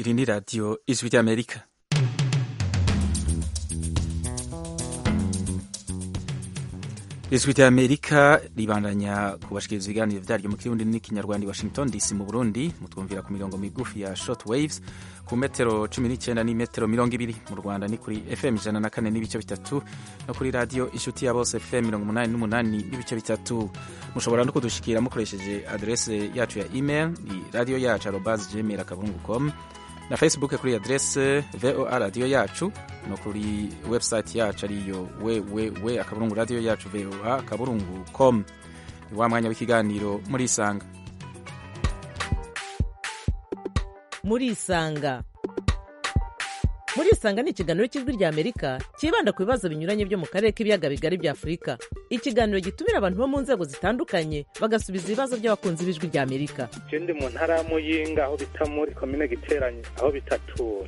iri ni radiyo ijwi ry'amerika ijwi ry'amerika ribandanya kubashikiriza ibiganiro vyaryo mu kirundi n'ikinyarwanda i washington dc mu burundi mutwumvira ku mirongo migufi ya short waves ku metero cumi n'icyenda n'imetero mirongo ibiri mu rwanda ni kuri fm ijana na kane n'ibice bitatu no kuri radiyo inshuti ya bose fm mirongo umunani n'umunani n'ibice bitatu mushobora no kudushikira mukoresheje adrese yacu ya email ni radiyo yacu arobas gmail akaburungu com na facebook kuri adrese voa radiyo yacu no kuri website yacu ariyo www akaburungu radiyo yacu voa akaburungu com ni wa mwanya w'ikiganiro muri isanga muri isanga muri isanga ni ikiganiro cy'ijwi rya amerika cyibanda ku bibazo binyuranye byo mu karere k'ibiyaga bigari bya afurika ikiganiro gitumira abantu bo mu nzego zitandukanye bagasubiza ibibazo by'abakunzi b'ijwi rya amerika je ndi mu ntara ya muyinga aho bita muri komine giteranye aho bitatura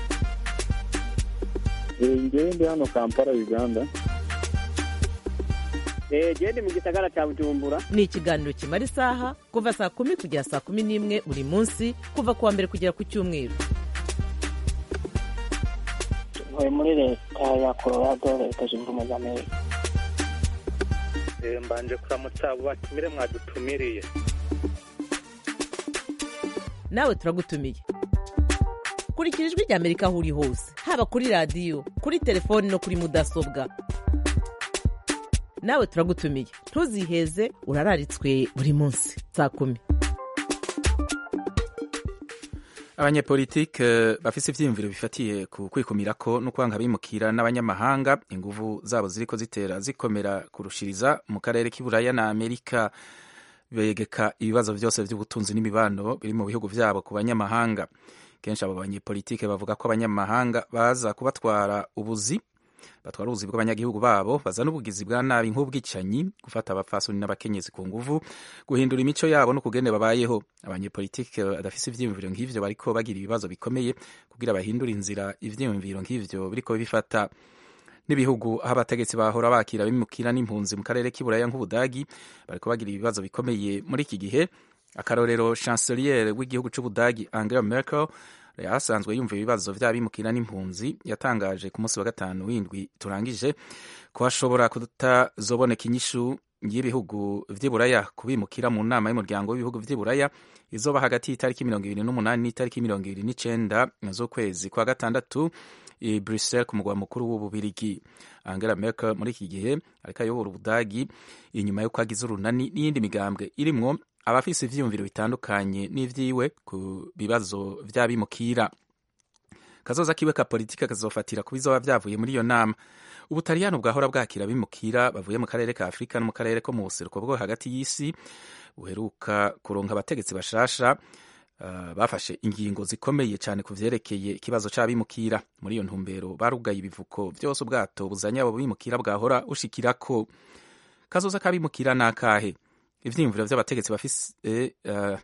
ngewe ndi hano kampala uganda gende mu gisagara cya bujumbura ni ikiganiro kimara isaha kuva saa kumi kugera saa kumi n'imwe buri munsi kuva ku wa mbere kugera ku cyumweru ntuye muri leta ya colorado leta zunze ubumwe za amerika Eh, mbanje kuramutsa abo batumire mwadutumiriye nawe turagutumiye kurikira ijwi rya amerika aho uri hose haba kuri radiyo kuri telefoni no kuri mudasobwa nawe turagutumiye ntuziheze urararitswe buri munsi saa kumi abanyepolitike bafise ivyiyumviro bifatiye ku kwikumirako no kwanga abimukira n'abanyamahanga inguvu zabo ziriko zitera zikomera kurushiriza mu karere k'iburaya na amerika begeka ibibazo vyose vy'ubutunzi n'imibano biri mu bihugu vyabo ku banyamahanga kenshi abo banyepolitike bavuga ko abanyamahanga baza kubatwara ubuzi batwara ubuzi bw'abanyagihugu babo bazana ubugizi bwa nabi nk'ubwicanyi gufata abapfasoni n'abakenyezi ku nguvu guhindura imico yabo no kugene babayeho abanyepolitike badafise ivyiyumviro nk'ivyo bariko bagira ibibazo bikomeye kugira bahindure inzira ivyiyumviro nk'ivyo biriko bifata n'ibihugu aho abategetsi bahora bakira bimukira n'impunzi mu karere k'iburaya nk'ubudagi bariko bagira ibibazo bikomeye muri iki gihe akarorero chancelier w'igihugu c'ubudagi angela merkel asanzwe yumva ibibazo vy'abimukira n'impunzi yatangaje ku munsi wa gatanu w'indwi turangije ko hashobora kutazoboneka inyishu y'ibihugu vy'iburaya kubimukira mu nama y'umuryango w'ibihugu vy'iburaya izoba hagati y'itariki mirongo ibiri n'umunani n'itariki mirongo ibiri n'icenda z'ukwezi kwa gatandatu i Brussels ku mugwa mukuru w'ububirigi Angela Merkel muri iki gihe ariko ayobora ubudagi inyuma y'uko agize urunani n'iyindi migambwe irimwo abafise ivyiyumviro bitandukanye n'ivyiwe ku bibazo vy'abimukira kazoza kiwe ka politika kazofatira ku bizoba vyavuye muri iyo nama ubutaliyano bwahora bwakira abimukira bavuye mu karere ka afurika no mu karere ko mu buseruko bwo hagati y'isi buheruka kuronka abategetsi bashasha Uh, bafashe ingingo zikomeye cyane ku vyerekeye ikibazo c'abimukira muri iyo ntumbero barugaye ibivuko vyose ubwato buzanye abo bimukira bwahora ushikirako kazoza kabimukira nakahe ivyiyumviro vy'abategetsi bafise uh,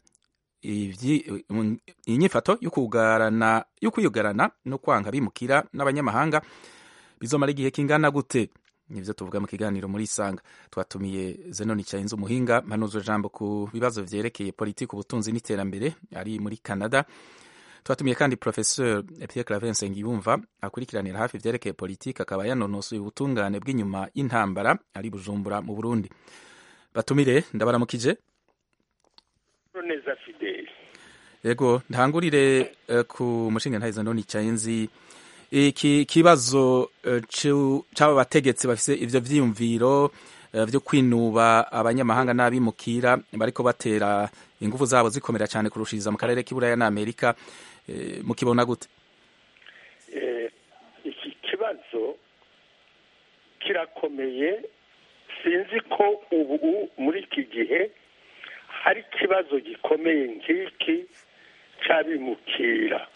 inyifato y'ukugarana y'ukuyugarana no kwanga bimukira n'abanyamahanga bizomara igihe kingana gute nivyo tuvuga mu kiganiro muri isanga twatumiye zenoni cayinze umuhinga mpanuzwe jambo ku bibazo vyerekeye politiki ubutunzi n'iterambere ari muri canada twatumiye kandi professeur pierre claver nsengiyumva akurikiranira hafi vyerekeye politiki akaba yanonosoye ubutungane bw'inyuma y'intambara ari bujumbura mu burundi batumire ndabaramukije neza fideli yego ntangurire uh, ku mushinga ntahe zenoni cayinzi iki kibazo c'aba bategetsi bafise ivyo vyiyumviro vyo kwinuba abanyamahanga n'abimukira bariko batera ingufu zabo zikomera cyane kurushiriza mu karere k'iburaya na amerika mukibona gute iki kibazo kirakomeye sinzi ko ubu muri iki gihe hari ikibazo gikomeye nk'iki c'abimukira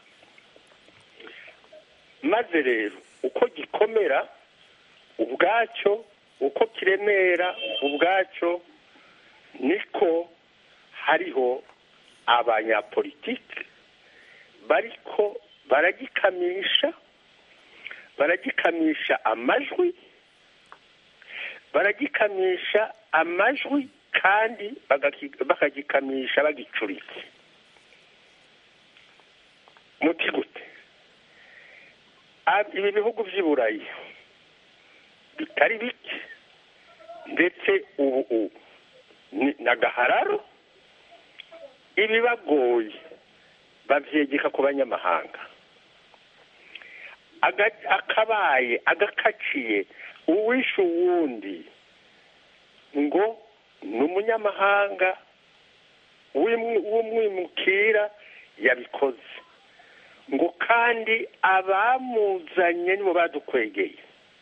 maze rero uko gikomera ubwacyo uko kiremera ubwacyo niko hariho abanyapolitiki bariko baragikamisha baragikamisha amajwi baragikamisha amajwi kandi bagaki- bakagikamisha bagicuritse muti gute Ab- ibi bihugu by'i burayi bitari bike ndetse ubu ubu ni n'agahararo ibibagoye babyegeka ku banyamahanga Aga- akabaye agakaciye uwishe uwundi ngo ni umunyamahanga w'imwi- w'umwimukira yabikoze ngo kandi abamuzanye nibo badukwegeye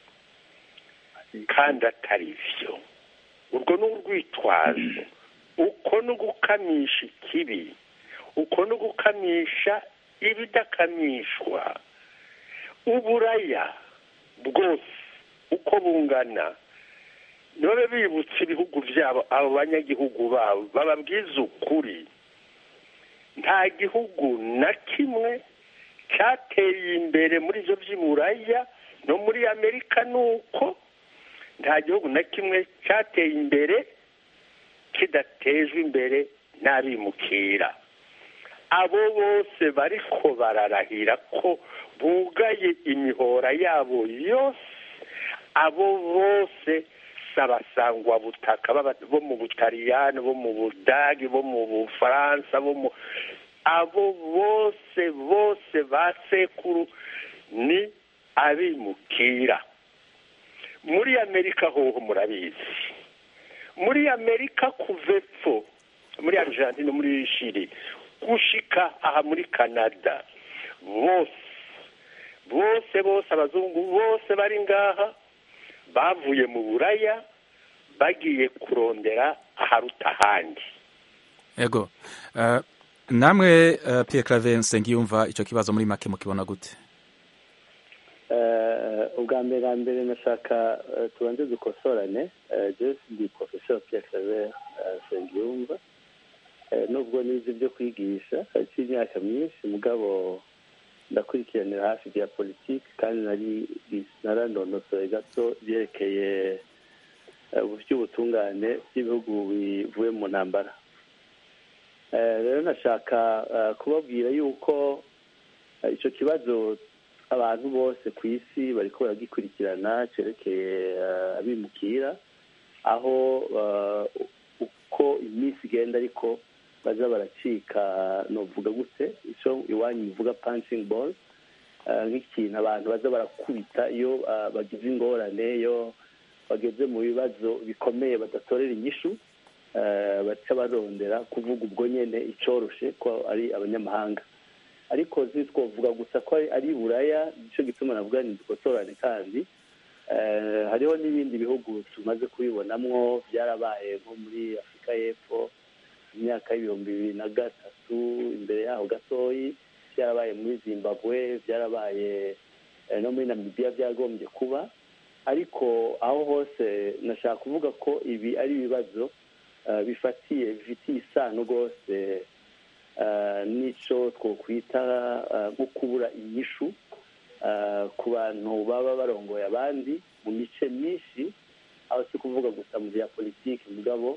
kandi atari byo urwo ni urwitwazo uko ni ugukamisha ikibi uko ni ugukamisha ibidakamishwa uburaya bwose uko bungana nibabe bibutse ibihugu byabo abo banyagihugu babo bababwiza ukuri nta gihugu na kimwe cyateye imbere muri ibyo by'iburaya no muri amerika ni uko nta gihugu na kimwe cyateye imbere kidatejwe imbere n'abimukira abo bose bariko bararahira ko bugaye imihora yabo yose abo bose sabasangwa butaka baba- bo mu butaliyani bo mu budagi bo mu bufaransa bo mu abo bose bose ba sekuru ni abimukira muri amerika hoho murabizi muri amerika kuva epfo muri argentine muri shiri gushika aha muri canada bose bose bose abazungu bose bari ngaha bavuye mu buraya bagiye kurondera aharuta ahandi ego uh, namwe uh, Pierre Claver Nsengiyumva ico kibazo muri make mukibona gute Eh, ubwa mbere na mbere nashaka eh, tubanze dukosorane Eh, jewe ndi professeur Pierre Claver eh, Nsengiyumva Eh, nubwo nize ibyo kwigisha haciye imyaka myinshi mugabo ndakurikiranira hafi ibya politiki kandi nari narandonosoye gato byerekeye eh, by'ubutungane bw'ibihugu bivuye mu ntambara Eh, rero nashaka eh, kubabwira yuko eh, ico kibazo abantu bose ku isi bariko baragikurikirana cerekeye eh, abimukira aho eh, uko iminsi igenda ariko baza baracika novuga gute ico iwanyu bivuga punching ball eh, nk'ikintu abantu baza barakubita iyo eh, bagize ingorane iyo bageze mu bibazo bikomeye badatorera inyishu eh, baca barondera kuvuga ubwo nyene icoroshe ko ari abanyamahanga ariko ntitwavuga gusa ko ari- ari buraya nicyo gituma navuga ni dukosorane kandi eh, hariho n'ibindi bihugu tumaze kubibonamwo byarabaye nko muri afurika y'epfo mu myaka y'ibihumbi bibiri na gatatu imbere yaho gatoyi byarabaye muri zimbabwe byarabaye eh, no muri namibiya byagombye kuba ariko aho hose nashaka kuvuga ko ibi ari ibibazo eh, bifatiye bifitiye isano rwose eh, n'ico twokwita eh, nko kubura inyishu eh, ku bantu baba barongoye abandi mu mice myinshi aho si kuvuga gusa mu bya politiki mugabo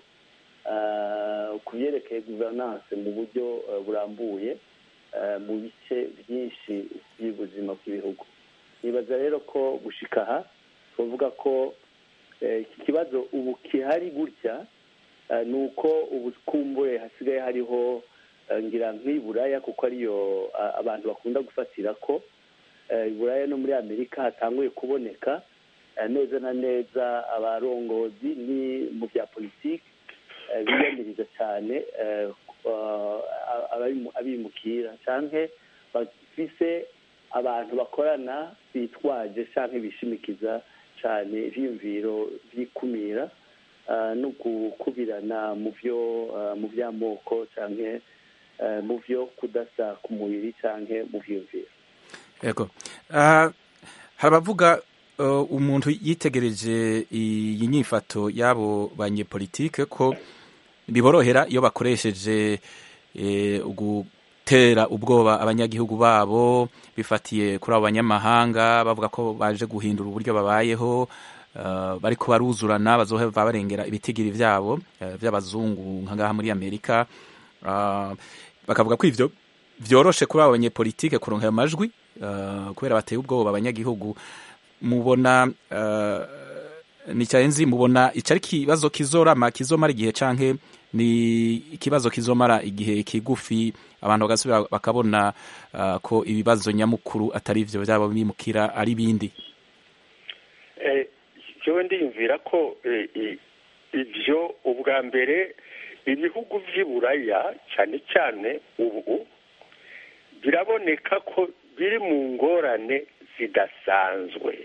eh, ku byerekeye guverinance mu buryo eh, burambuye eh, mu bice byinshi by'ubuzima bw'ibihugu nibaza rero ko gushika aha twavuga ko eh, iki kibazo ubu kihari gutya eh, ni uko ubu kumbure hasigaye hariho eh, ngira nk'iburaya kuko ariyo ah, abantu bakunda gufatira ko eh, iburaya no muri amerika hatanguye kuboneka eh, neza na neza abarongozi ni mu bya politiki eh, biyamiriza cyane eh, ah, ababimu- abimukira canke bafise abantu bakorana bitwaje canke bishimikiza cyane ivyiyumviro vy'ikumira ah, no gukubirana mu vyo ah, mu vy'amoko canke eh, mu vyo kudasa ku mubiri canke mu vyiyumviro ego uh, hari abavuga uh, umuntu yitegereje iyi nyifato y'abo banyepolitike ko biborohera iyo bakoresheje eh, gutera ubwoba abanyagihugu babo bifatiye kuri abo banyamahanga bavuga ko baje guhindura uburyo babayeho uh, bariko baruzurana bazohava barengera ibitigiri vyabo uh, vy'abazungu nka ngaha muri amerika uh, bakavuga ko ivyo vyoroshe kuri abo banyepolitike kuronka ayo majwi uh, kubera bateye ubwoba abanyagihugu mubona uh, nicayenzi mubona ico ari ikibazo kizorama kizomara igihe canke ni ikibazo kizomara igihe kigufi abantu bagasubira bakabona uh, ko ibibazo nyamukuru atari ivyo vyabo bimukira ari bindi Eh, jewe ndiyumvira ko eh, i- ivyo ubwa mbere ibihugu vy'i buraya cyane cyane ubu biraboneka ko biri mu ngorane zidasanzwe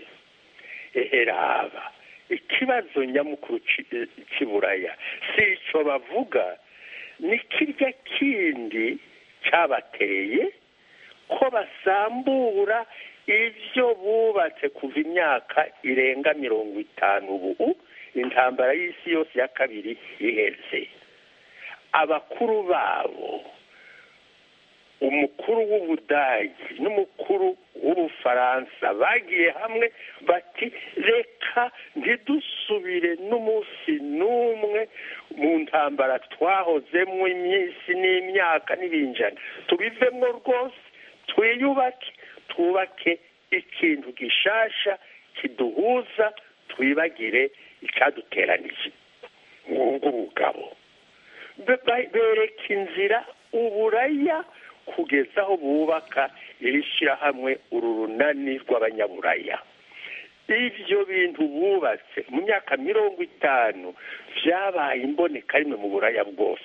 eheraba ikibazo nyamukuru ci- cy'i buraya si ico bavuga ni kirya kindi cyabateye ko basambura ibyo bubatse kuva imyaka irenga mirongo itanu ubu intambara y'isi yose ya kabiri iheze abakuru babo umukuru w'ubudagi n'umukuru w'ubufaransa bagiye hamwe bati reka ntidusubire n'umunsi n'umwe mu ntambara twahozemo iminsi n'imyaka n'ibinjana tubivemo rwose twiyubake twubake ikintu gishasha kiduhuza twibagire icyaduteranije ngubwo ubugabo Be- ba- bereka inzira uburaya kugeza aho bubaka iri shyirahamwe uru runani rw'abanyaburaya ibyo bintu bubatse mu myaka mirongo itanu byabaye imboneka rimwe mu buraya bwose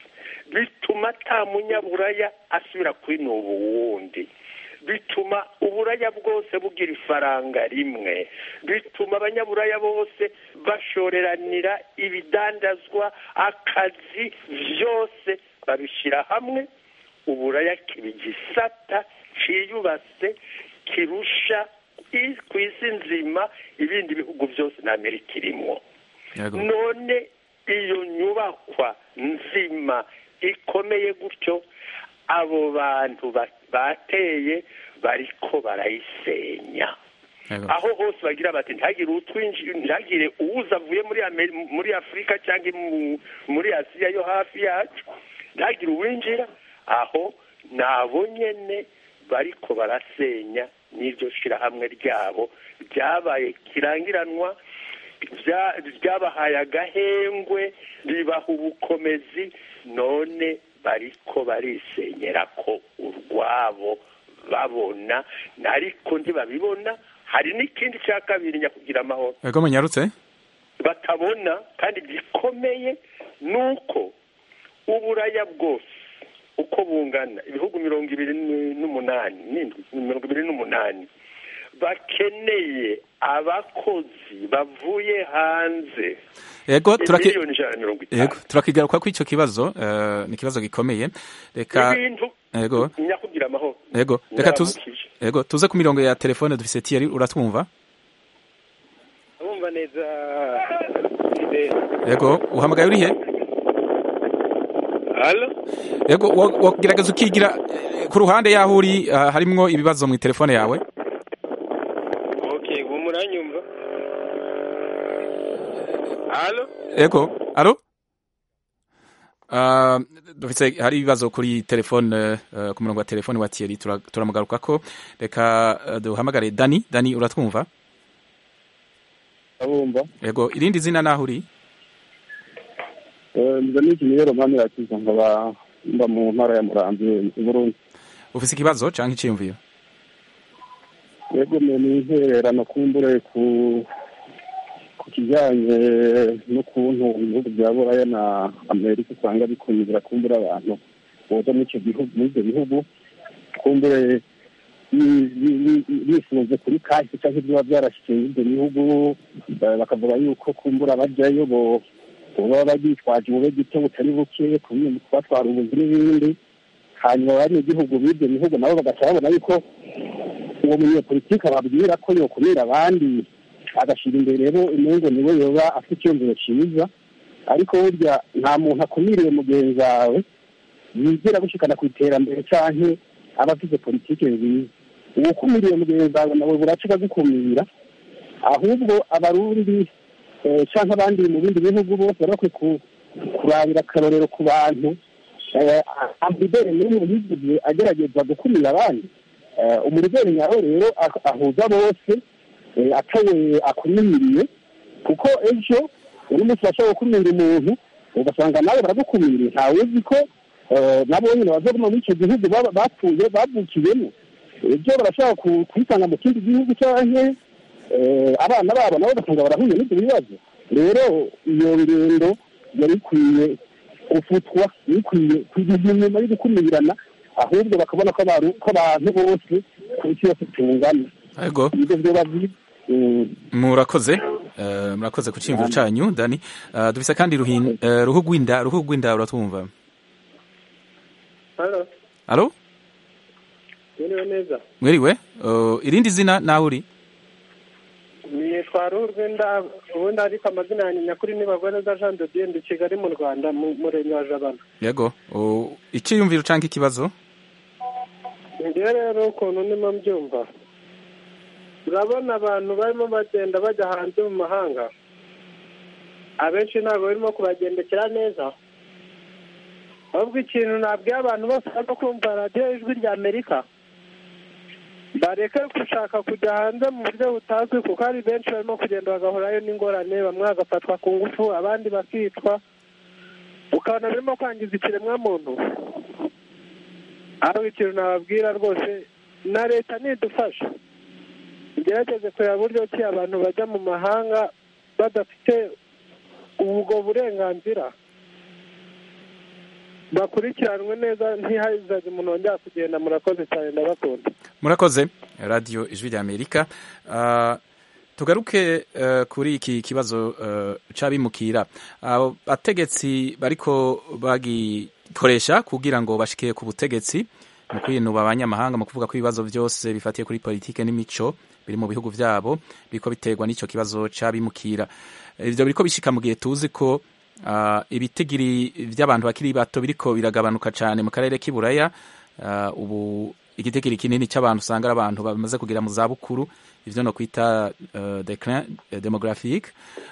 bituma ata munyaburaya asubira kwinuba uwundi bituma uburaya bwose bugira ifaranga rimwe bituma abanyaburaya bose bashoreranira ibidandazwa akazi byose babishyira hamwe uburaya kiba igisata cyiyubase kirusha i- ku isi nzima ibindi bihugu byose na amerika irimo Yego. none iyo nyubakwa nzima ikomeye gutyo abo bantu ba- bateye bariko barayisenya Yego. aho hose bagira bati ntihagire utwinjira ntihagire uwuza avuye muri Ameri- muri afurika cyangwa mu- muri asiya yo hafi yacu ntihagire uwinjira aho nabo nyene bariko barasenya n'iryo shirahamwe ryabo ryabaye kirangiranwa bya- ryabahaye agahengwe ribaha ubukomezi none bariko barisenyera ko urwabo babona ariko ntibabibona hari n'ikindi cya kabiri nyakugira amahoro Yego munyarutse batabona kandi gikomeye ni uko uburaya bwose uko bungana ibihugu mirongo ibiri n'umunani n'indwi mirongo ibiri n'umunani bakeneye abakozi bavuye hanze Yego turaki miliyoni ijana na mirongo itanu Yego turakigaruka ko ico kibazo eh, ni ikibazo gikomeye reka ibintu Yego nyakugira amahoro Yego reka tuze Ndaramukije. Yego tuze ku mirongo ya telefone dufise Thierry uratwumva abumva neza Yego uhamagaye uri he halo Yego wa- wagerageza ukigira eh, ku ruhande yaho uri ah, harimwo ibibazo mu telefone yawe okay ubu muranyumva halo Yego alo Uh, dufise hari ibibazo kuri telefone uh, ku murongo wa telefone wa Thierry tura- turamugarukako reka uh, duhamagare Dani Dani uratwumva abumva Yego irindi zina naho uri nza n'iki rero mpamvu yakiza nkaba mba mu ntara ya murambi i burundi ufise ikibazo canke iciyumviro yego ni intererano kumbure ku ku kijyanye n'ukuntu ibihugu bya buraya na amerika usanga bikumira kumbura abantu boza muri icyo gihugu muri ibyo bihugu kumbure bi- bi- bi- bifunze kuri kahise cyangwa ibiba byarashyikiye ibyo bihugu eh, bakavuga yuko kumbura bajyayo bo baba bitwaje ubube gito butari buke kubi- kubatwara ubuzi n'ibindi hanyuma abanyagihugu b'ibyo bihugu nabo bagaca babona yuko uwo munyepolitiki ababwira ko yokumira abandi agashyira imbere rero imungu niwe yoba afite icyumviro cyiza ariko burya nta muntu akumiriye mugenzi wawe yigera gushikana ku iterambere cyangwa aba afite politiki nziza uwo ukumiriye mugenzi wawe nawe buraca akagukumira ahubwo abarundi eh, canke abandi mu bindi bihugu bose bari bakwiye ku- kurabira akarorero ku bantu ambasaderi n'umwe yigeze agerageza gukumira abandi umurideri nyawe rero ahuza bose atawe akumiriye kuko ejo uno munsi bashobora gukumira umuntu ugasanga nawe baragukumiriye ntawe uzi ko nabo nyine bazaguma muri icyo gihugu bapfuye bavukiyemo ibyo barashobora kwisanga mu kindi gihugu cyangwa abana babo nabo ugasanga barahuye n'ibyo bibazo rero iyo ngendo yari ikwiye gufutwa ikwiye kugeza inyuma yo gukumirana ahubwo bakabona ko abantu bose ku isi yose tungana ibyo byoba byiza murakoze murakoze ku cyiyumviro cyanyu dani dufise kandi ruhu rw'inda ruhu rw'inda uratwumva alo mwiriwe neza mwiriwe irindi zina nawe uri nitwa ruhu rw'inda ubundi ariko amazina yanjye nyakuri ni neza jean de dieu ndi kigali mu rwanda mu murenge wa jabana yego icyiyumviro cyangwa ikibazo ngewe rero ukuntu ndimo mbyumva urabona abantu barimo bagenda bajya hanze mu mahanga abenshi ntabwo barimo kubagendekera neza ahubwo ikintu nabwiye abantu bose barimo kumva radiyo ijwi rya amerika bareke gushaka kujya hanze mu buryo butazwi kuko hari benshi barimo kugenda bagahurayo n'ingorane bamwe bagafatwa ku ngufu abandi bakicwa ukabona birimo kwangiza ikiremwamuntu aho ikintu nababwira rwose na leta nidufasha igerageze kureba buryo ki abantu bajya mu mahanga badafite ubwo burenganzira bakurikiranwe neza ntihazajye umuntu wongera kugenda murakoze cyane ndabakunda murakoze radiyo ijwi rya amerika tugaruke kuri iki kibazo cy'abimukira abategetsi bariko bagikoresha kugira ngo bashike ku butegetsi mu kwinuba abanyamahanga mu kuvuga ko ibibazo byose bifatiye kuri politike n'imico biri mu bihugu byabo biriko biterwa n'icyo kibazo cy'abimukira ibyo biriko bishika mu gihe tuzi ko ibitigiri by'abantu bakiri bato biriko biragabanuka cyane mu karere k'iburaya ubu igitigiri kinini cy'abantu usanga ari abantu bamaze kugera mu zabukuru ivyo no kwita declin demographique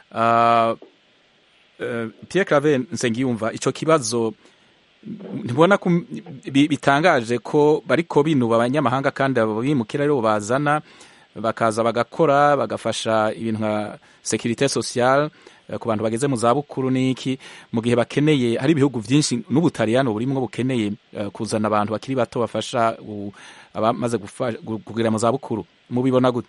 Pierre Claver Nsengiyumva ico kibazo ntibona bitangaje ko bariko binuba abanyamahanga kandi abimukira rero bazana bakaza bagakora bagafasha ibintu nka securite sociale ku bantu bageze mu zabukuru n'iki mu gihe bakeneye hari ibihugu byinshi n'ubutaliyano burimwo bukeneye kuzana abantu bakiri bato bafasha abamaze kugera mu zabukuru mubibona gute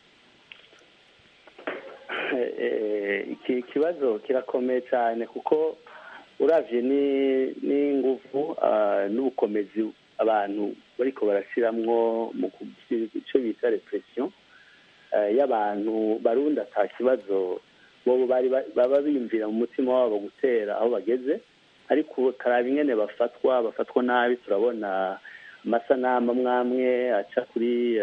iki kibazo kirakomeye cyane kuko uravye n'inguvu n'ubukomezi abantu bariko barashiramwo mu icyo bita repression y'abantu barundi ata kibazo bobo bari baba biyumvira mu mutima wabo gutera aho bageze ariko karaba ingene bafatwa bafatwa nabi turabona amasanamu amwamwe aca kuri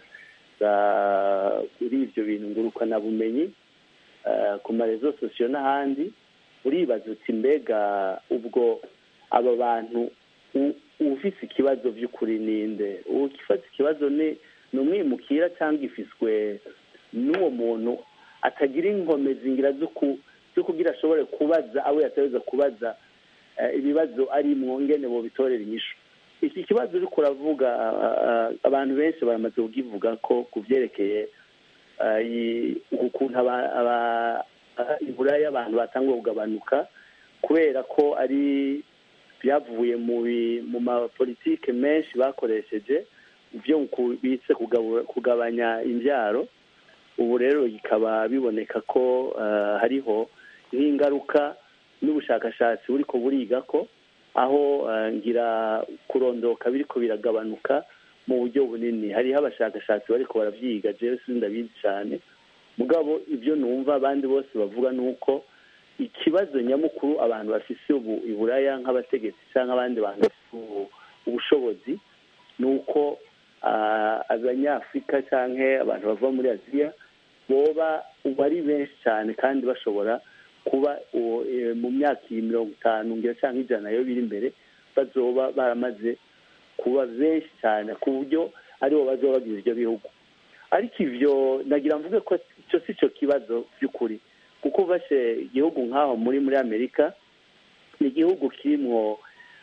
kuri ibyo bintu ngurukanabumenyi ku marezo sosiyo n'ahandi uribaza uti mbega ubwo aba bantu ufise ikibazo by'ukuri ninde ufite ikibazo ni umwimukira cyangwa ifiswe n'uwo muntu atagira inkomezi ngira zo kugira ashobore kubaza abo yateza kubaza ibibazo arimwo ngene bo bitorera inyishu iki kibazo uriko uravuga abantu benshi baramaze kukivuga ko ku byerekeye ukuntu iburaya abantu batangwa kugabanuka kubera ko ari byavuye mu mapolitike menshi bakoresheje byo bitse kugabanya imbyaro ubu rero bikaba biboneka ko hariho nk'ingaruka n'ubushakashatsi buri ko buriga ko aho ngira kurondoka biriko biragabanuka mu buryo bunini hariho abashakashatsi bariko baravyiga jewe sindabizi cyane mugabo ibyo numva abandi bose bavuga ni uko ikibazo nyamukuru abantu bafise ubu iburaya nk'abategetsi cyangwa abandi bantu bafite ubushobozi ni uko abanyafurika cyangwa abantu bava muri aziya boba ubu ari benshi cyane kandi bashobora kuba mu myaka iyi mirongo itanu ngira cyangwa ijana yo biri imbere bazoba baramaze kuba benshi cyane ku buryo aribo bazoba bagize ibyo bihugu ariko ibyo nagira mvuge ko icyo si cyo kibazo by'ukuri kuko ufashe igihugu nk'aho muri muri amerika ni igihugu kirimo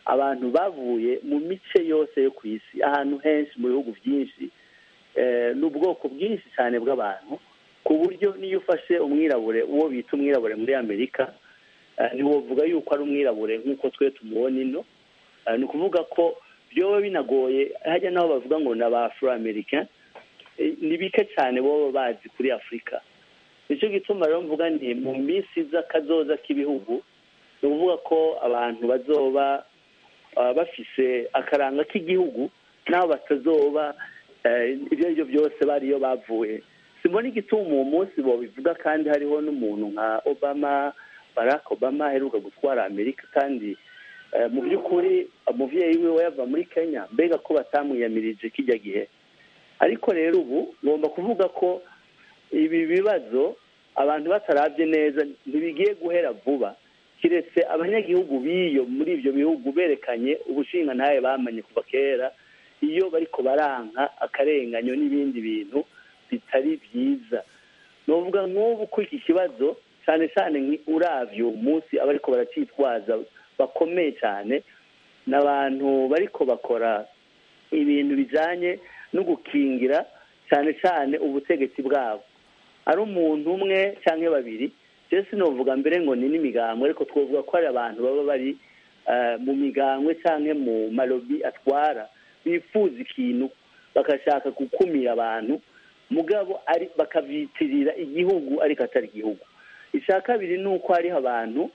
abantu bavuye mu mice yose yo ku isi ahantu henshi mu bihugu byinshi eh, n'ubwoko bwinshi cyane bw'abantu ku buryo niyo ufashe umwirabure uwo bita umwirabure muri amerika eh, ntiwovuga yuko ari umwirabure nk'uko twe tumubona ino Eh, ni ukuvuga ko byoba binagoye hajya n'aho bavuga ngo ni aba afro americain Eh, ni bike cyane boba bazi kuri afurika nicyo gituma rero mvuga nti mu minsi z'akazoza k'ibihugu ni ukuvuga ko abantu bazoba ah, bafise akaranga k'igihugu n'aho batazoba eh, ibyo ari byo byose bariyo bavuye simbona igituma uwo munsi bobivuga kandi hariho n'umuntu nka obama barack obama aheruka gutwara amerika kandi eh, mu by'ukuri umubyeyi wiwe yava muri kenya mbega ko batamwiyamirije kijya gihe ariko rero ubu ngomba kuvuga ko ibi bibazo abantu batarabye neza ntibigiye guhera vuba kiretse abanyagihugu b'iyo muri ibyo bihugu berekanye ubushinga ntawe bamanye kuva kera iyo bariko baranka akarenganyo n'ibindi bintu bitari byiza novuga nk'ubu ko iki kibazo cyane cyane nki- uravye uwo munsi abariko baracyitwaza bakomeye cyane ni abantu bariko bakora ibintu bijanye no gukingira cyane cyane ubutegetsi bwabo ari umuntu umwe cyangwa babiri rero sinovuga mbere ngo ni n'imigambwe ariko twavuga ko hari abantu baba bari eh, mu migambwe cyangwa mu malobi atwara bifuza ikintu bagashaka gukumira abantu mugabo ari bakavyitirira igihugu ariko atari igihugu icya kabiri ni uko hariho abantu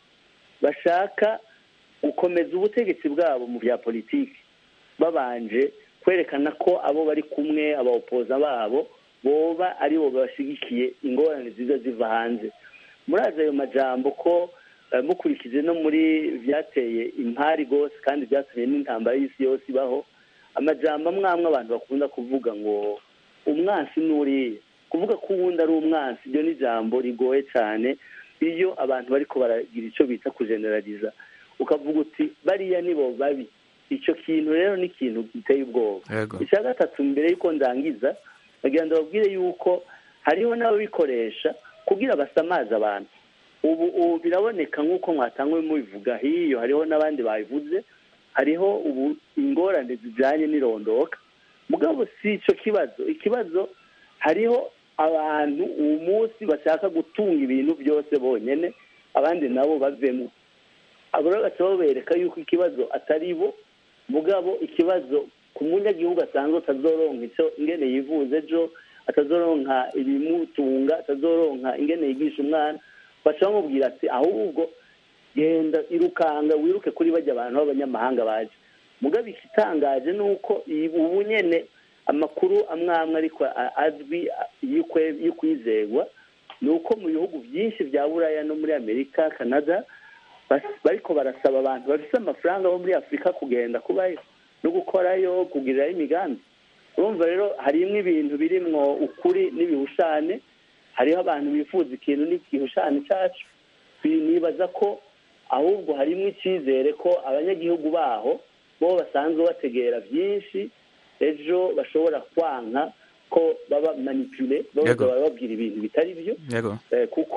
bashaka gukomeza ubutegetsi bwabo mu bya politiki babanje kwerekana ko abo bari kumwe abawopoza babo boba aribo bashyigikiye ingorane ziza ziva hanze murazi ayo majambo ko eh, mukurikije no muri byateye impari rwose kandi byatumye n'intambara y'isi yose ibaho amajambo amwe amwe abantu bakunda kuvuga ngo umwansi n'uriya kuvuga ko uwundi ari umwansi iryo ni ijambo rigoye cyane iyo abantu bariko baragira icyo bita kujeneraliza ukavuga uti bariya nibo babi icyo kintu rero ni ikintu giteye ubwoba Yego. icya gatatu mbere y'uko ndangiza bagira ngo babwire yuko hariho n'ababikoresha kugira basamaze abantu ubu ubu biraboneka nk'uko mwatangwe mubivuga hiyo hariho n'abandi babivuze hariho ubu ingorane zijyanye n'irondoka mugabo si icyo kibazo ikibazo hariho abantu uwo munsi bashaka gutunga ibintu byose bonyine abandi nabo bavemo abo rero baca babereka yuko ikibazo atari bo mugabo ikibazo ku munyagihugu asanzwe atazoronka icyo ingene yivuze ejo atazoronka ibimutunga atazoronka ingene yigisha umwana baca bamubwira ati ahubwo genda irukanga wiruke kuri bajya abantu b'abanyamahanga baje mugabo ikitangaje ni uko iyi- ubu nyene amakuru amwe amwe ariko a- azwi a- y'ukwe- y'ukwizerwa ni uko mu bihugu byinshi bya buraya no muri amerika canada bas- bariko barasaba abantu bafite amafaranga bo muri afurika kugenda kubayo no gukorayo kugirirayo imigambi urumva rero harimwo ibintu birimwo ukuri n'ibihushane hariho abantu bifuza ikintu n'igihushane cyacu Bi- nibaza ko ahubwo harimo icyizere ko abanyagihugu baho bo basanzwe bategera byinshi ejo bashobora kwanka ko baba manipule Yego. baba bababwira ibintu bitari byo yego eh, kuko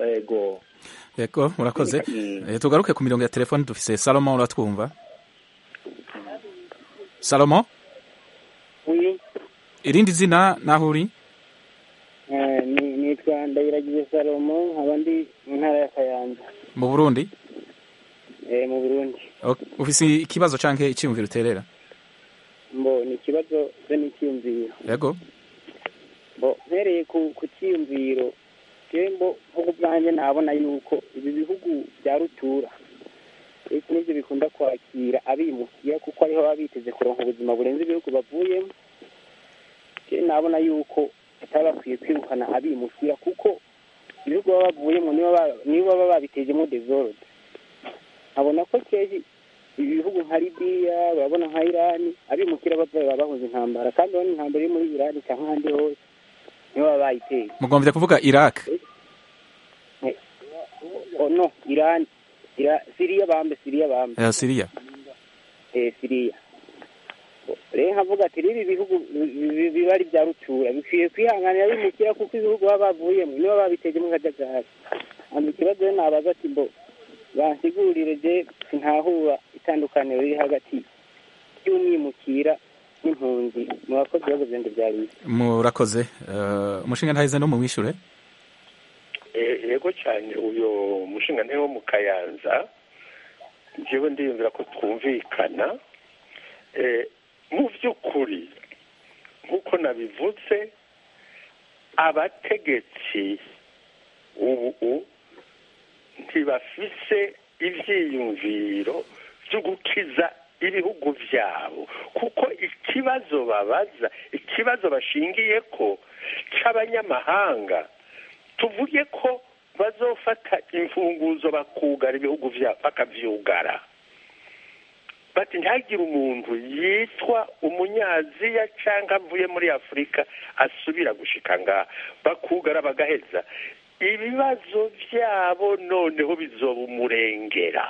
ego yego murakoze Mm. Eh, tugaruke ku mirongo ya telefone dufise salomo uratwumva salomo wi irindi zina naho uri eh, ni- nitwa ndayiragiye salomo nkaba ndi mu ntara ya kayanza mu burundi eh, mu burundi Ok, ufise ikibazo canke iciyumviro uterera mbo ni ikibazo be n'icyiyumviro yego mbo mpereye ku ku cyiyumviro jewe mbo nkuko bwanjye nabona yuko ibi bihugu bya rutura iki nibyo bikunda kwakira abimukira kuko ariho baba biteze kuronka ubuzima burenze ibihugu bavuyemo jewe nabona yuko bataba bakwiye kwirukana abimukira kuko ibihugu baba bavuyemo nibo baba- nibo baba babitejemo desorde nkabona ko keji ibihugu nka libiya urabona nka irani abimukira bava baba bahuza intambara kandi urabona intambara iri muri irani cyangwa ahandi hose nibo baba bayiteye mugomvye kuvuga iraq oh no irani Ira- siriya bambe siriya bambe eh, siriya eh, siriya rero nkavuga ati rero ibi bihugu bi- bi- biba ari bya rutura bikwiye kwihanganira abimukira kuko ibihugu baba bavuyemo nibo babitejemo akajagari hanyuma ikibazo rero nabaza ati mbo bansigurire je sintahura itandukaniro riri hagati y'umwimukira n'impunzi mu bakozi ibibazo byanjye bya leta murakoze Eh, umushinga ntahize no mu mwishure Eh, yego cyane uyu mushinga wo mu kayanza njyewe ndiyumvira ko twumvikana Eh, mu by'ukuri nk'uko nabivuze abategetsi ubu ntibafise ibyiyumviro byo gukiza ibihugu byabo kuko ikibazo babaza ikibazo bashingiye ko cy'abanyamahanga tuvuge ko bazofata imfunguzo bakugara ibihugu byabo bakabyugara bati ntihagire umuntu yitwa umunyaziya cyangwa avuye muri afurika asubira gushika ngaha bakugara bagaheza ibibazo byabo noneho bizoba umurengera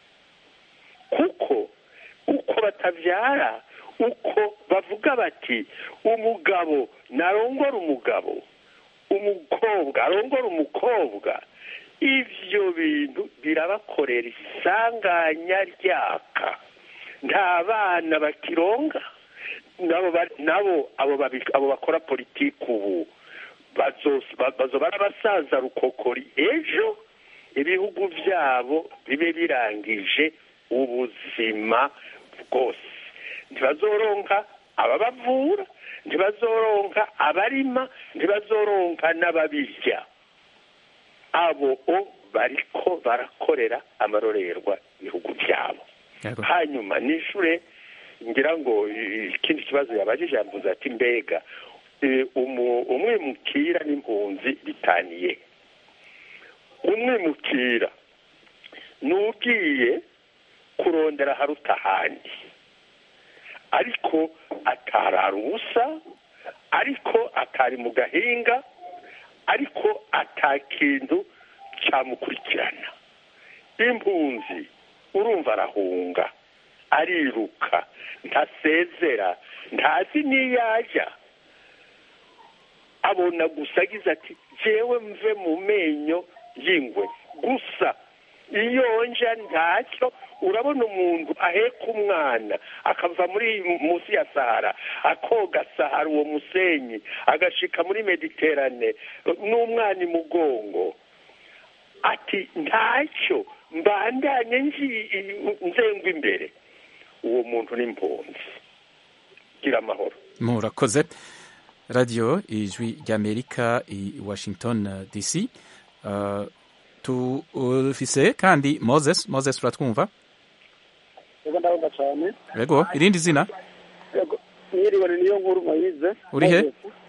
kuko uko batabyara uko bavuga bati umugabo narongora umugabo umukobwa arongora umukobwa ibyo bintu birabakorera isanganya ryaka nta bana bakironga nabo ba- nabo abo babi- abo bakora politiki ubu bazos- ba- bazoba ari abasaza rukokori ejo ibihugu byabo bibe birangije ubuzima bwose ntibazoronka ababavura ntibazoronka abarima ntibazoronka n'ababirya abo o bariko barakorera amarorerwa ibihugu byabo Yego. hanyuma nishure ngira ngo eh, ikindi kibazo yabajije yavuze ati mbega eh, umu- umwimukira n'impunzi bitaniye umwimukira n'ugiye kurondera haruta ahandi ariko atarara ubusa ariko atari mu gahinga ariko atakintu cyamukurikirana impunzi urumva arahunga ariruka ntasezera ntazi n'iyo ajya abona gusa agize ati jewe mve mu menyo y'ingwe gusa iyo nja ntacyo urabona umuntu aheka umwana akava muri munsi ya sahara akoga sahara uwo musenyi agashika muri mediterane n'umwana imugongo ati ntacyo mbandanye nji- nzengwa imbere uwo muntu ni impunzi gira amahoro murakoze radiyo ijwi ry'amerika i washington eh, dc Uh, tufise kandi moses moses turatwumva yego ndabona cyane yego irindi zina yego mwiriwe ni niyo nkuru mwayize Uri he?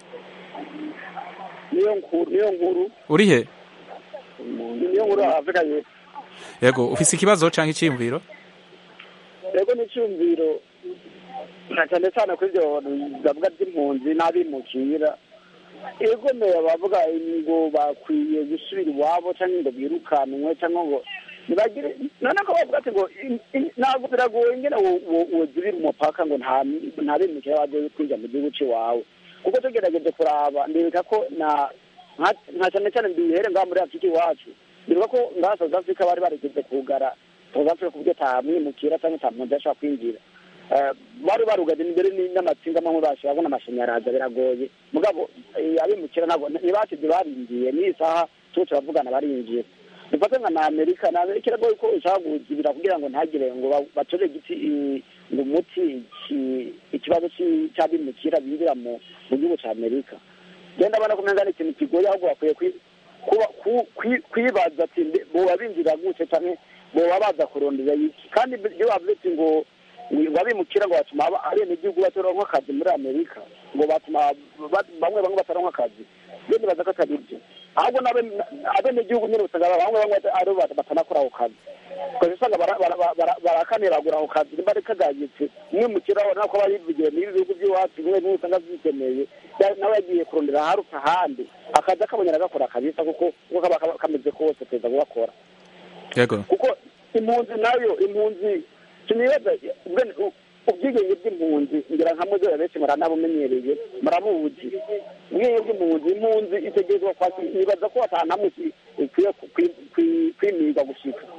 niyo nkuru niyo nkuru uri he ni niyo nkuru afrika y'epfo yego ufise ikibazo canke iciyumviro yego n'icyumviro na cyane cyane kuri ibyo bavuga by'impunzi n'abimukira igomeye bavuga ngo bakwiye gusubira iwabo cyangwa ngo birukanwe cyangwa ngo ntibagire none ko bavuga ati ngo in- in- ntabwo biragoye ngene wozibira umupaka ngo nta nta bimukira baje kwinjira mu gihugu cy'iwawe kuko tugerageje kuraba ndibuka ko na nka- nka cyane cyane mbihere ngaha muri afurika iwacu ndibuka ko ngaha south africa bari barigeze kugara south africa ku buryo atamwimukira cyangwa atampunzi ashobora kwinjira Eh, bari barugaje imbere ni- n'amatsinga amwe bashira babona amashanyarazi biragoye mugabo eh, abimukira ntabwo ntibasize barinjiye n'iyi saha tuba turavugana barinjiye dufate nka na amerika na amerika iragoye ko ishaka kuzibira kugira ngo ntagire ngo ba- batore igiti i- ngo umuti iki- ikibazo ci- c'abimukira binjira mu mu gihugu ca amerika genda abona ko umenga ni ikintu kigoye ahubwo bakwiye kwi- kuba- ku- kwi- kwibaza ati mbe- boba binjira gute canke boba baza kurondera iki kandi iyo bavuze ati ngo ngo abimukira ngo batuma aba- abenegihugu bataronka akazi muri amerika ngo batuma ba- bamwe bamwe bataronka akazi iyo nibaza ko atari byo ahubwo n'abe- abenegihugu nyine usanga bamwe bamwe ari bo bat- batanakora ako kazi ukaba usanga bara- bara- bara- bara- barakaniragura ako kazi nimba ari kagayitse umwimukira urabona ko aba yivugiye muri bihugu by'iwacu bimwe bimwe usanga byikeneye ya- nawe yagiye kurondera aharuta ahandi akazi akabonera agakora kabisa kuko uko kaba kaba kameze kose perezida kugakora yego kuko impunzi nayo impunzi sinibaza ubwene u- ubwigenge bw'impunzi ngira nka muzera benshi muranabumenyereye murabuzi ubwigenge bw'impunzi impunzi itegerezwa kwakira nibaza ko atantu hamwe ki- ikwiye ku- kwi- kwi- kwimiga gushika kuko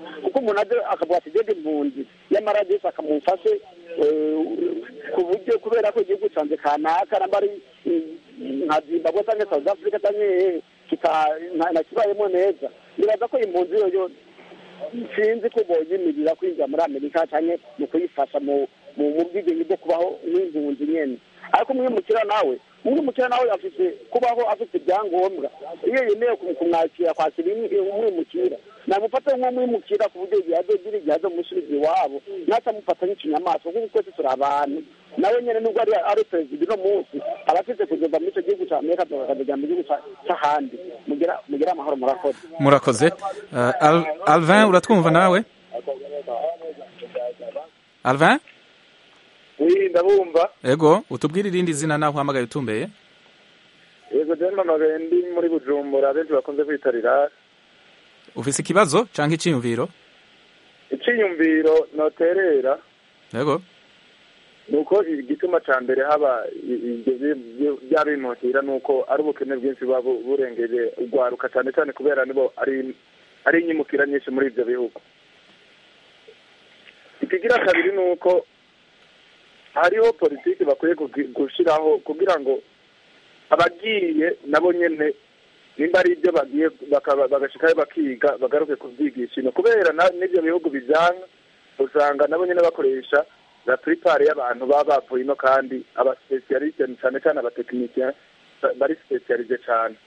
umuntu aje akavuga ati jede impunzi yamara desi akamufashe eh, ku buryo kubera ko igihugu canje kanaka namba ari eh, nka zimbabwe canke south africa canke hehe kita- nta- nakibayemo neza nibaza ko impunzi yoyo sinzi ko boyimirira kwinjira muri amerika canke mu kuyifasha mu mu mu bwigenge bwo kubaho nk'impunzi nyene ariko umwimukira nawe umwimukira nawe afite kubaho afite ibyangombwa iyo yemeye kum- kumwakira kwakira imwi- umwimukira namufata nk'umwimukira ku buryo igihe azogira igihe azomusubiza iwabo ntatamufata nk'ikinyamaswa kuko twese turi abantu nawe nyene nubwo ari ari perezida uno munsi aba afite kugeza muri ico gihugu ca amerika akazajya mu gihugu ca- c'ahandi mugira mugira amahoro murakoze murakoze Uh, Al- alvin uratwumva nawe alvin wi ndabumva ego utubwire irindi zina naho uhamagaye utumbeye yego jene mpamagaye ndi muri bujumbura benshi bakunze kwitarira ufise ikibazo canke iciyumviro iciyumviro noterera ego ni uko igituma ca mbere haba i- ivyo bi- bi- vy'abimukira ni uko ari ubukene bwinshi buba bu- burengeje urwaruka cane cane kubera nibo ari ari inyimukira nyinshi muri ivyo bihugu ikigira kabiri ni uko hariho politiki bakwiye kugi- gushiraho kugira ngo abagiye nabo nyene nimba ari ibyo bagiye bakaba- bagashikayo bakiga bagaruke kuvyigisha ino kubera na- n'ivyo bihugu bijana usanga nabo nyene bakoresha la plupart y'abantu baba bavuye ino kandi abasipesialiste cane cane abatekinisien bari spesialize cane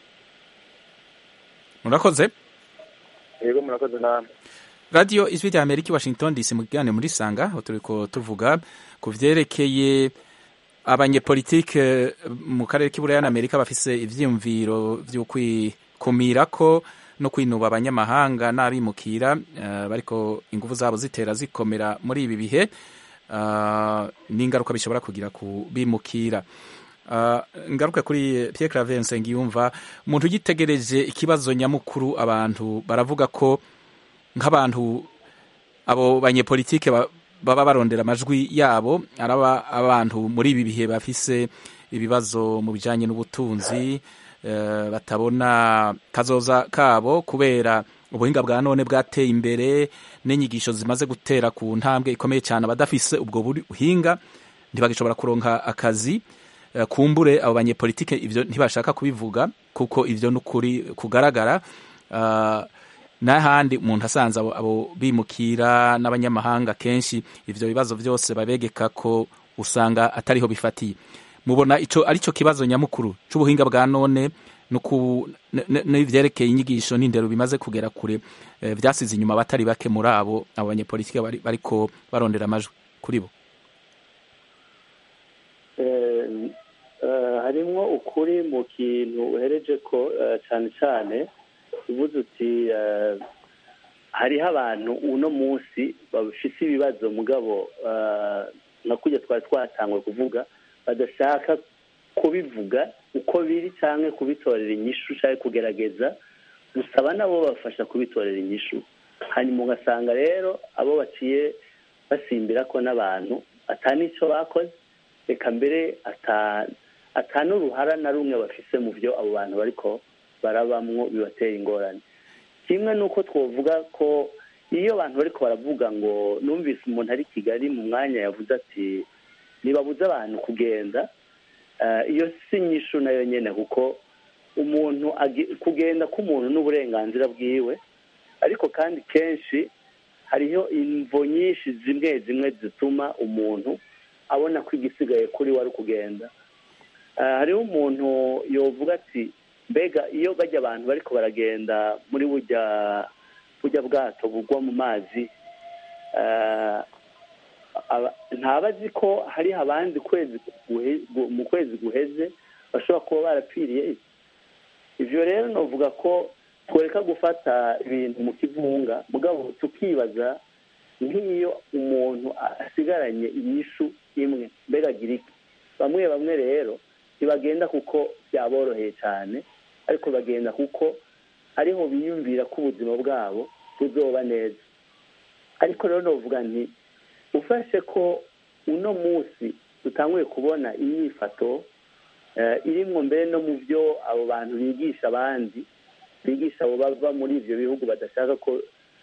murakoze yego murakoze namwe radiyo ijwi rya amerika i washington dc mu kiganiro muri sanga aho turiko tuvuga ku vyerekeye abanyepolitike mu karere k'iburaya na amerika bafise ivyiyumviro vyo kwikumirako no kwinuba abanyamahanga n'abimukira uh, bariko inguvu zabo zitera zikomera muri ibi bihe uh, n'ingaruka bishobora kugira ku bimukira uh, ngaruke kuri Pierre Claver Nsengiyumva umuntu yitegereje ikibazo nyamukuru abantu baravuga ko nk'abantu abo banyepolitike ba- baba barondera amajwi yabo araba abantu muri ibi bihe bafise ibibazo mu bijanye n'ubutunzi eh, batabona kazoza kabo kubera ubuhinga bwa none bwateye imbere n'inyigisho zimaze gutera ku ntambwe ikomeye cyane abadafise ubwo buhinga ntibagishobora kuronka akazi Eh, kumbure abo banyepolitike ivyo ntibashaka kubivuga kuko ivyo n'ukuri kugaragara Ah, n'ahandi umuntu asanze abo, abo bimukira n'abanyamahanga kenshi ivyo bibazo vyose babegeka ko usanga atariho bifatiye mubona ico arico kibazo nyamukuru c'ubuhinga bwa none nuku n- n- n'ivyerekeye inyigisho n'indero bimaze kugera kure eh, vyasize inyuma abatari bake muri abo abo banyepolitike bari, bariko barondera amajwi kuri bo Eh, eh, harimwo ukuri mu kintu uhereje ko eh, cyane cyane uvuze uti eh, hariho abantu uno munsi bafise ibibazo mugabo eh, nka kurya twari twatangwe kuvuga badashaka kubivuga uko biri cyangwa kubitorera inyishu cyangwa kugerageza gusaba nabo bafasha kubitorera inyishu hanyuma ugasanga rero abo baciye basimbira ko n'abantu atanicyo bakoze reka mbere ata- ata n'uruhara na rumwe bafise mu byo abo bantu bariko barabamwo bibatera ingorane kimwe nuko twovuga ko iyo abantu bariko baravuga ngo numvise umuntu ari i kigali mu mwanya yavuze ati ntibabuze abantu kugenda eh, iyo si nyishu nayo nyene kuko umuntu agi- kugenda k'umuntu n'uburenganzira bwiwe ariko kandi kenshi hariho imvo nyinshi zimwe zimwe zituma umuntu abona ko igisigaye kuri we ari ukugenda Ah, hariho umuntu yovuga ati mbega iyo bajya abantu bariko baragenda muri burya burya bwato bugwa mu mazi ah, aba- ntaba azi ko hariho abandi kwezi guhe- gu- mu kwezi guheze bashobora kuba barapfiriye ivyo rero novuga ko twereka gufata ibintu mu kivunga mugabo tukibaza nk'iyo umuntu asigaranye inyishu imwe mbega agira iki bamwe bamwe rero ntibagenda kuko byaboroheye cyane ariko bagenda kuko ariho biyumvira ko ubuzima bwabo buzoba neza ariko rero novuga nti ufashe ko uno munsi dutanguye kubona imyifato eh, irimwo mbere no mu byo abo bantu bigisha abandi bigisha abo bava muri ivyo bihugu badashaka ko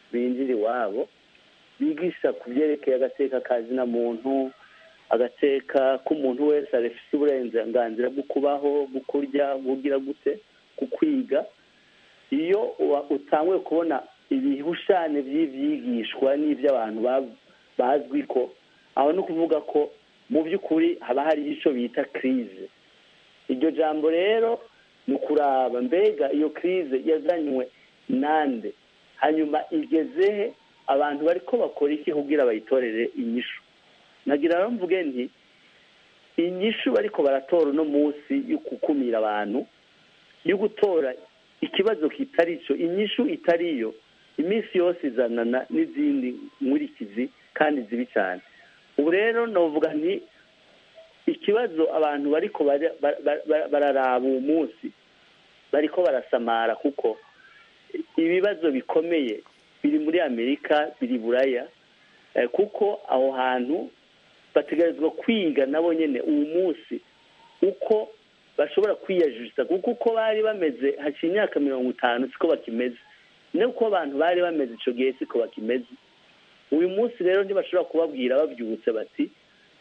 binjira iwabo bigisha ku byerekeye agateka ka zina muntu agateka k'umuntu wese afite uburenganzira bwo kubaho bwo kurya bugira gute ku kwiga iyo utanguye kubona ibihushane by'ibyigishwa n'iby'abantu bazwi ko aho ni ukuvuga ko mu by'ukuri haba hari icyo bita kirize iryo jambo rero ni ukuraba mbega iyo kirize yazanywe nande hanyuma igezehe abantu bari ko bakora iki kugira bayitorere inyishu nagira rero mvuge nti inyishu bariko baratora uno munsi yo gukumira abantu yo gutora ikibazo kitari cyo inyishu itariyo iminsi yose izanana n'izindi nkurikizi kandi zibi cyane ubu rero navuga nti ikibazo abantu bariko bararaba uwo munsi bariko barasamara kuko ibibazo bikomeye biri muri amerika biri buraya kuko aho hantu bategerezwa kwiga nabo nyine uwo munsi uko bashobora kwiyajurisa kuko uko bari bameze haciye imyaka mirongo itanu siko bakimeze nuko abantu bari bameze icyo gihe siko bakimeze uyu munsi rero ntibashobora kubabwira babyutse bati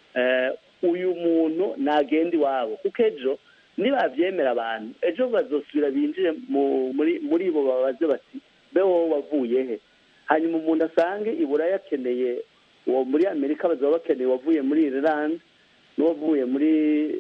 uyu muntu ntagenda iwabo kuko ejo nibabyemera abantu ejo bazosubira binjire muri bo babaze bati mbe wowe wavuye he hanyuma umuntu asange iburayi akeneye uwo muri amerika bazaba bakeneye uwavuye muri irilande n'uwavuye muri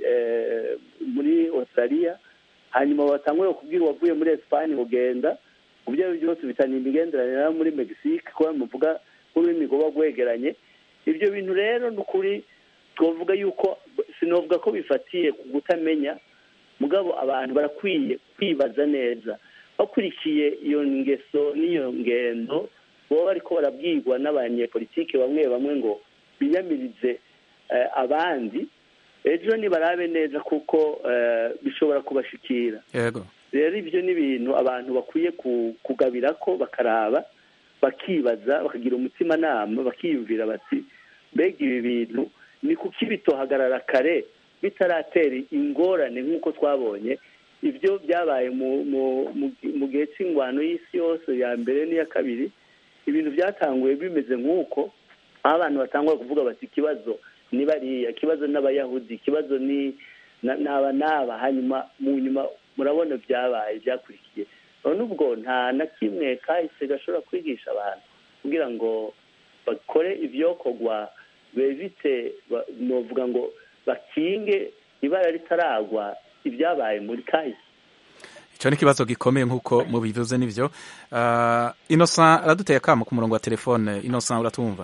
muri australia hanyuma batangure kubwira uwavuye muri esipanye kugenda mu byo byose bitana imigenderanire muri mexique kuba muvuga nk'ururimi rwaba rwegeranye ibyo bintu rero ni ukuri twavuga yuko sinavuga ko bifatiye ku kutamenya mugabo abantu barakwiye kwibaza neza bakurikiye iyo ngeso n'iyo ngendo baba bariko barabwirwa n'abanyepolitike bamwe bamwe ngo biyamirize abandi ejo nibarabe neza kuko bishobora kubashikira yego rero ibyo ni ibintu abantu bakwiye kugabira ko bakaraba bakibaza bakagira umutimanama bakiyumvira bati mbega ibi bintu ni kuki bitohagarara kare bitaratera ingorane nk'uko twabonye ibyo byabaye mu gihe cy'ingwano y'isi yose ya mbere n'iya kabiri ibintu byatanguye bimeze nk'uko aho abantu batangwa kuvuga bati ikibazo ni bariya ikibazo n'abayahudi ikibazo ni n'aba n'aba hanyuma mu nyuma murabona byabaye byakurikiye none ubwo nta na kimwe kahise gashobora kwigisha abantu kugira ngo bakore ibyokorwa bevite novuga ngo bakinge ibara ritaragwa ibyabaye muri kahise icyo ni ikibazo gikomeye nk'uko mubivuze n'ibyo inosa araduteye akamo ku murongo wa telefone inosa uratumva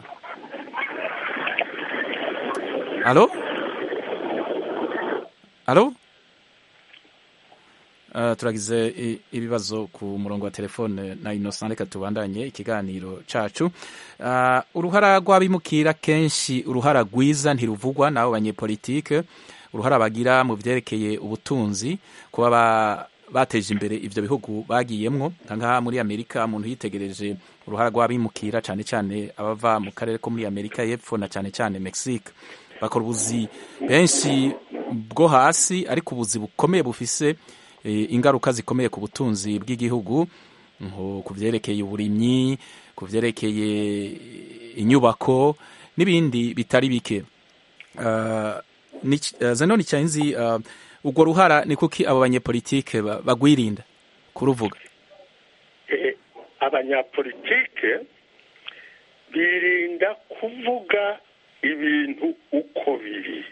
alo alo turagize ibibazo ku murongo wa telefone na inosa reka tubandanye ikiganiro cacu uruhara rw'abimukira kenshi uruhara rwiza ntiruvugwa n'abo banyepolitike uruhara bagira mu byerekeye ubutunzi kuba bateje imbere ibyo bihugu bagiyemwo nka muri amerika umuntu yitegereje uruhara rw'abimukira cyane cyane abava mu karere ko muri amerika y'epfo na cyane cyane mexique bakora ubuzi benshi bwo hasi ariko ubuzi bukomeye bufise ingaruka zikomeye ku butunzi bw'igihugu nko ku byerekeye uburimyi ku byerekeye inyubako n'ibindi bitari bike zano ni cyanzi urwo ruhara ni kuki abo banyepolitike bagwirinda kuruvuga abanyapolitike birinda kuvuga ibintu uko biri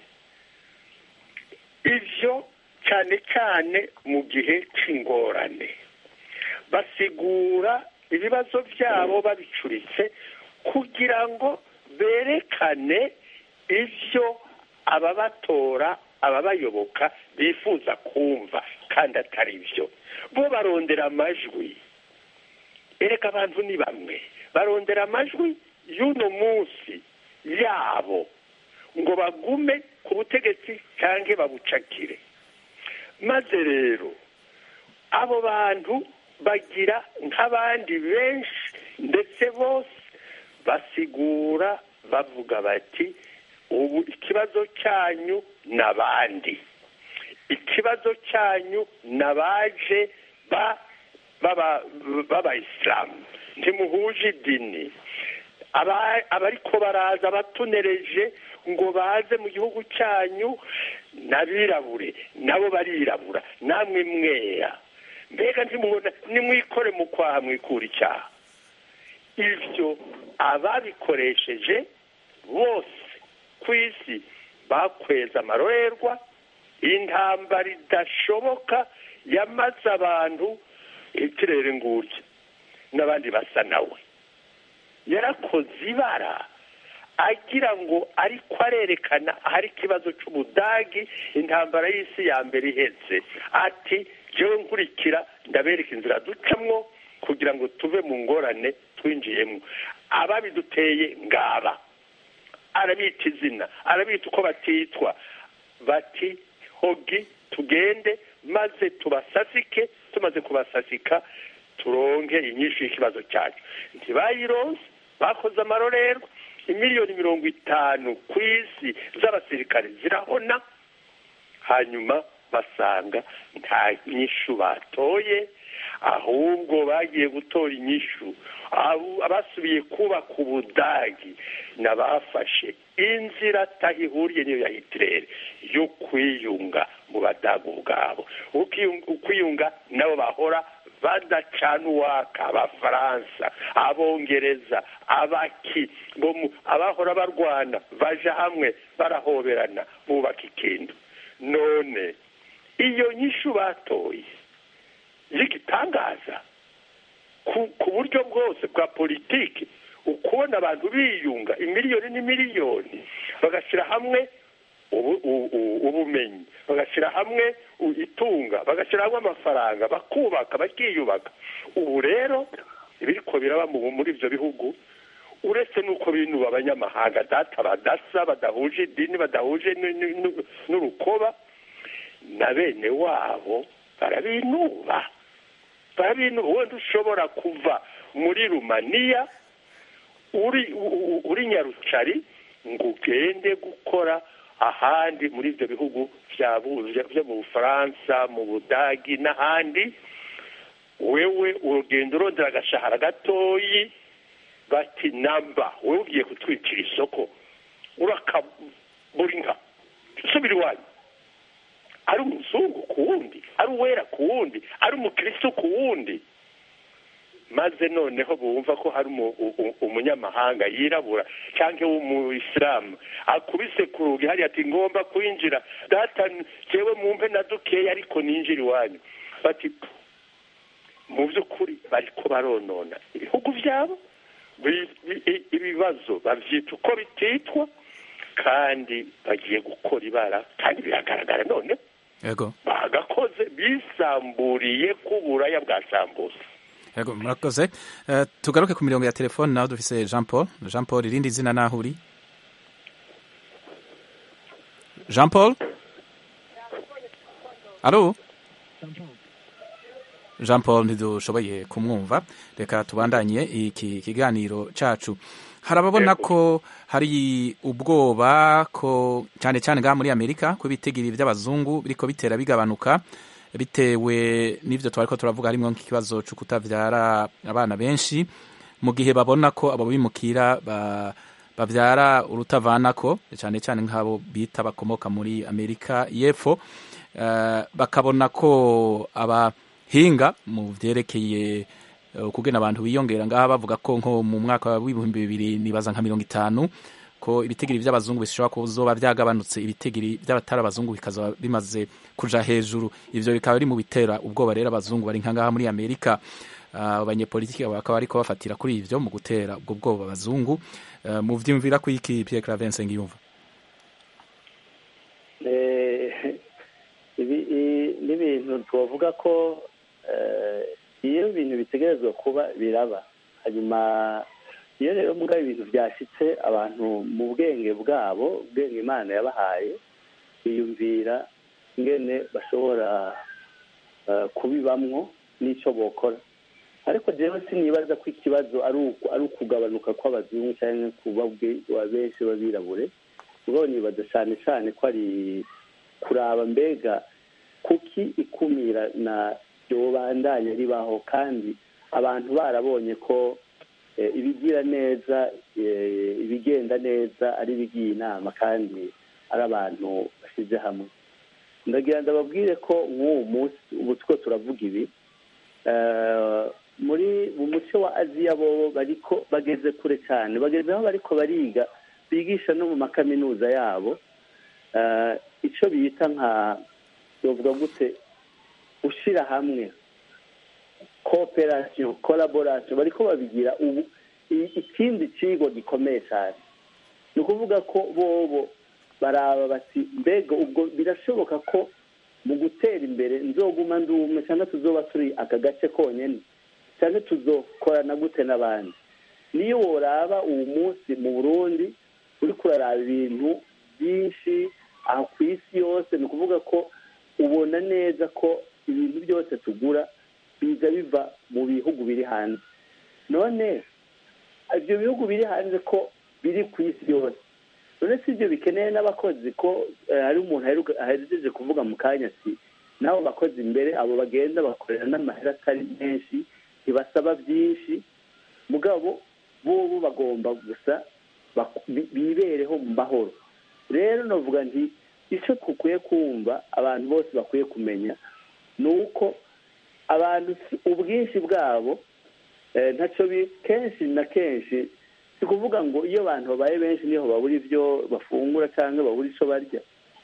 ibyo cyane cyane mu gihe cy'ingorane basigura ibibazo byabo babicuritse kugira ngo berekane ibyo ababatora ababayoboka bifuza kumva kandi atari byo bo barondera amajwi ereka abantu ni bamwe barondera amajwi y'uno munsi yabo ngo bagume ku butegetsi cyangwa babucakire maze rero abo bantu bagira nk'abandi benshi ndetse bose basigura bavuga bati ubu ikibazo cyanyu ni abandi ikibazo cyanyu ni abaje b'abayisilamu ntimuhuje idini aba- abariko baraza abatunereje ngo baze mu gihugu cyanyu n'abirabure nabo barirabura namwe mwera mbega ntimubona nimwikore mu kwaha mwikura icyaha ivyo ababikoresheje bose ku isi bakweza amarorerwa intambara idashoboka yamaze abantu ikirere ngurya n'abandi basa nawe yarakoze ibara agira ngo ariko arerekana ahari ikibazo cy'ubudagi intambara y'isi ya mbere ihetse ati jewe nkurikira ndabereka inzira ducamwo kugira ngo tuve mu ngorane twinjiyemo ababiduteye ngaba arabita izina arabita uko batitwa bati hogi tugende maze tubasasike tumaze kubasasika turonke inyinshi y'ikibazo cyacu ntibayironse bakoze amarorerwa imiliyoni mirongo itanu ku isi z'abasirikare zirabona hanyuma basanga nta nyishu batoye ahubwo bagiye gutora inyishu Abo- abasubiye kubaka ubudagi n'abafashe inzira atahihuriye niyo ya hitirere yo kwiyunga mu badagu ubwabo Ukiyunga- ukwiyunga nabo bahora badacana uwaka abafaransa abongereza abaki bo mu- abahora barwana baja hamwe barahoberana bubaka ikintu none iyo nyishu batoye y'igitangaza ku, ku buryo bwose bwa politiki ukubona abantu biyunga imiliyoni n'imiliyoni bagashyira hamwe ubu- u- u- ubumenyi bagashyira hamwe u- itunga bagashyira hamwe amafaranga bakubaka bakiyubaka ubu rero ibiriko biraba mu- muri ibyo bihugu uretse n'uko binuba abanyamahanga data badasa badahuje idini badahuje n- n- n- n'urukoba na bene wabo barabinuba barabinuba wenda ushobora kuva muri rumaniya uri u- u- uri nyarucari ngo ugende gukora ahandi muri ibyo bihugu bya bu- bya- byo mu bufaransa mu budagi n'ahandi wewe urugendo urondera agashahara gatoyi bati namba wewe ugiye kutwicira isoko urakabura inka subira iwanyu ari umuzungu ku wundi ari uwera ku wundi ari umukristo ku wundi maze noneho bumva ko hari umu- u- u- umunyamahanga yirabura cyangwa w'umuyisilamu akubise ku rugi hariya ati ngomba kwinjira data jewe mumpe na dukeya ariko ninjira iwanyu bati "Pfu, mu by'ukuri bariko baronona ibihugu byabo bi- bi- i- ibibazo bavyita uko bititwa kandi bagiye gukora ibara kandi biragaragara none yego bagakoze bisamburiye ku buraya bwa sambusa yego murakoze Eh, tugaruke ku mirongo ya telefone nawe dufise jean paul jean paul irindi zina naho uri jean paul alo jean paul ntidushoboye kumwumva reka tubandanye iki kiganiro cacu hari ababona ko hari ubwoba ko cyane cyane ngaha muri amerika ko ibitigiri by'abazungu biriko bitera bigabanuka bitewe n'ivyo twariko turavuga harimwo nk'ikibazo co kutavyara abana benshi mu gihe babona ko abo bimukira ba, bavyara urutavanako cyane cyane nk'abo bita bakomoka muri amerika y'epfo uh, bakabona ko abahinga mu vyerekeye uh, kugena abantu biyongera ngaha bavuga ko nko mu mwaka w'ibihumbi bibiri nibaza nka mirongo itanu ko ibitigiri by'abazungu bishobora kuzoba byagabanutse ibitigiri by'abatari abazungu bikazaba bimaze kuja hejuru ivyo bikaba biri mu bitera ubwoba rero abazungu bari nkangaha muri amerika Ah, abanyepolitiki bakaba bariko bafatira kuri ivyo mu gutera ubwo bwoba abazungu Ah, mu vyumvira ko iki Pierre Claver Nsengiyumva Eh, ibi i- n'ibintu twavuga ko eh, iyo ibintu bitegerezwa kuba biraba hanyuma iyo rero mugabo ibintu byashitse abantu mu bwenge bwabo ubwenge imana yabahaye biyumvira ingene bashobora eh, kubibamwo n'ico bokora ariko jewe sinibaza ko ikibazo ari uku- ari ukugabanuka kw'abazungu cyangwa kuba bwe- wa benshi b'abirabure ubwo nibaza cyane cyane ko ari kuraba mbega kuki ikumira na ryobandanya ribaho kandi abantu barabonye ko ibigira neza ibigenda neza ari ibigiye inama kandi ari abantu bashyize hamwe ndagira ndababwire ko nk'uwo munsi ubu two turavuga ibi muri mu muco wa aziya bo bariko bageze kure cyane bageze aho bariko bariga bigisha no mu makaminuza yabo icyo bita nka bavuga gute ushyira hamwe kooperasiyo koraborasiyo bariko babigira ubu ikindi kigo gikomeye cyane ni ukuvuga ko bobo baraba bati mbega ubwo birashoboka ko mu gutera imbere nzoguma ndume cyangwa tuzoba turi aka gace konyine cyangwa tuzokorana gute n'abandi niyo woraba uwo munsi mu burundi uri kuraraba ibintu byinshi aho ku isi yose ni ukuvuga ko ubona neza ko ibintu byose tugura biza biva mu bihugu biri hanze none ibyo bihugu biri hanze ko biri ku isi yose none si ibyo bikeneye n'abakozi ko hari umuntu aherekeje kuvuga mu kanya ati n'abo bakozi imbere abo bagenda bakorera n'amahera atari menshi ntibasaba byinshi mugabo bo bagomba gusa bibereho mu mahoro rero navuga nti icyo dukwiye kumva abantu bose bakwiye kumenya ni uko abantu ubwinshi bwabo ntacyo kenshi na kenshi si kuvuga ngo iyo abantu babaye benshi niho babura ibyo bafungura cyangwa babura icyo barya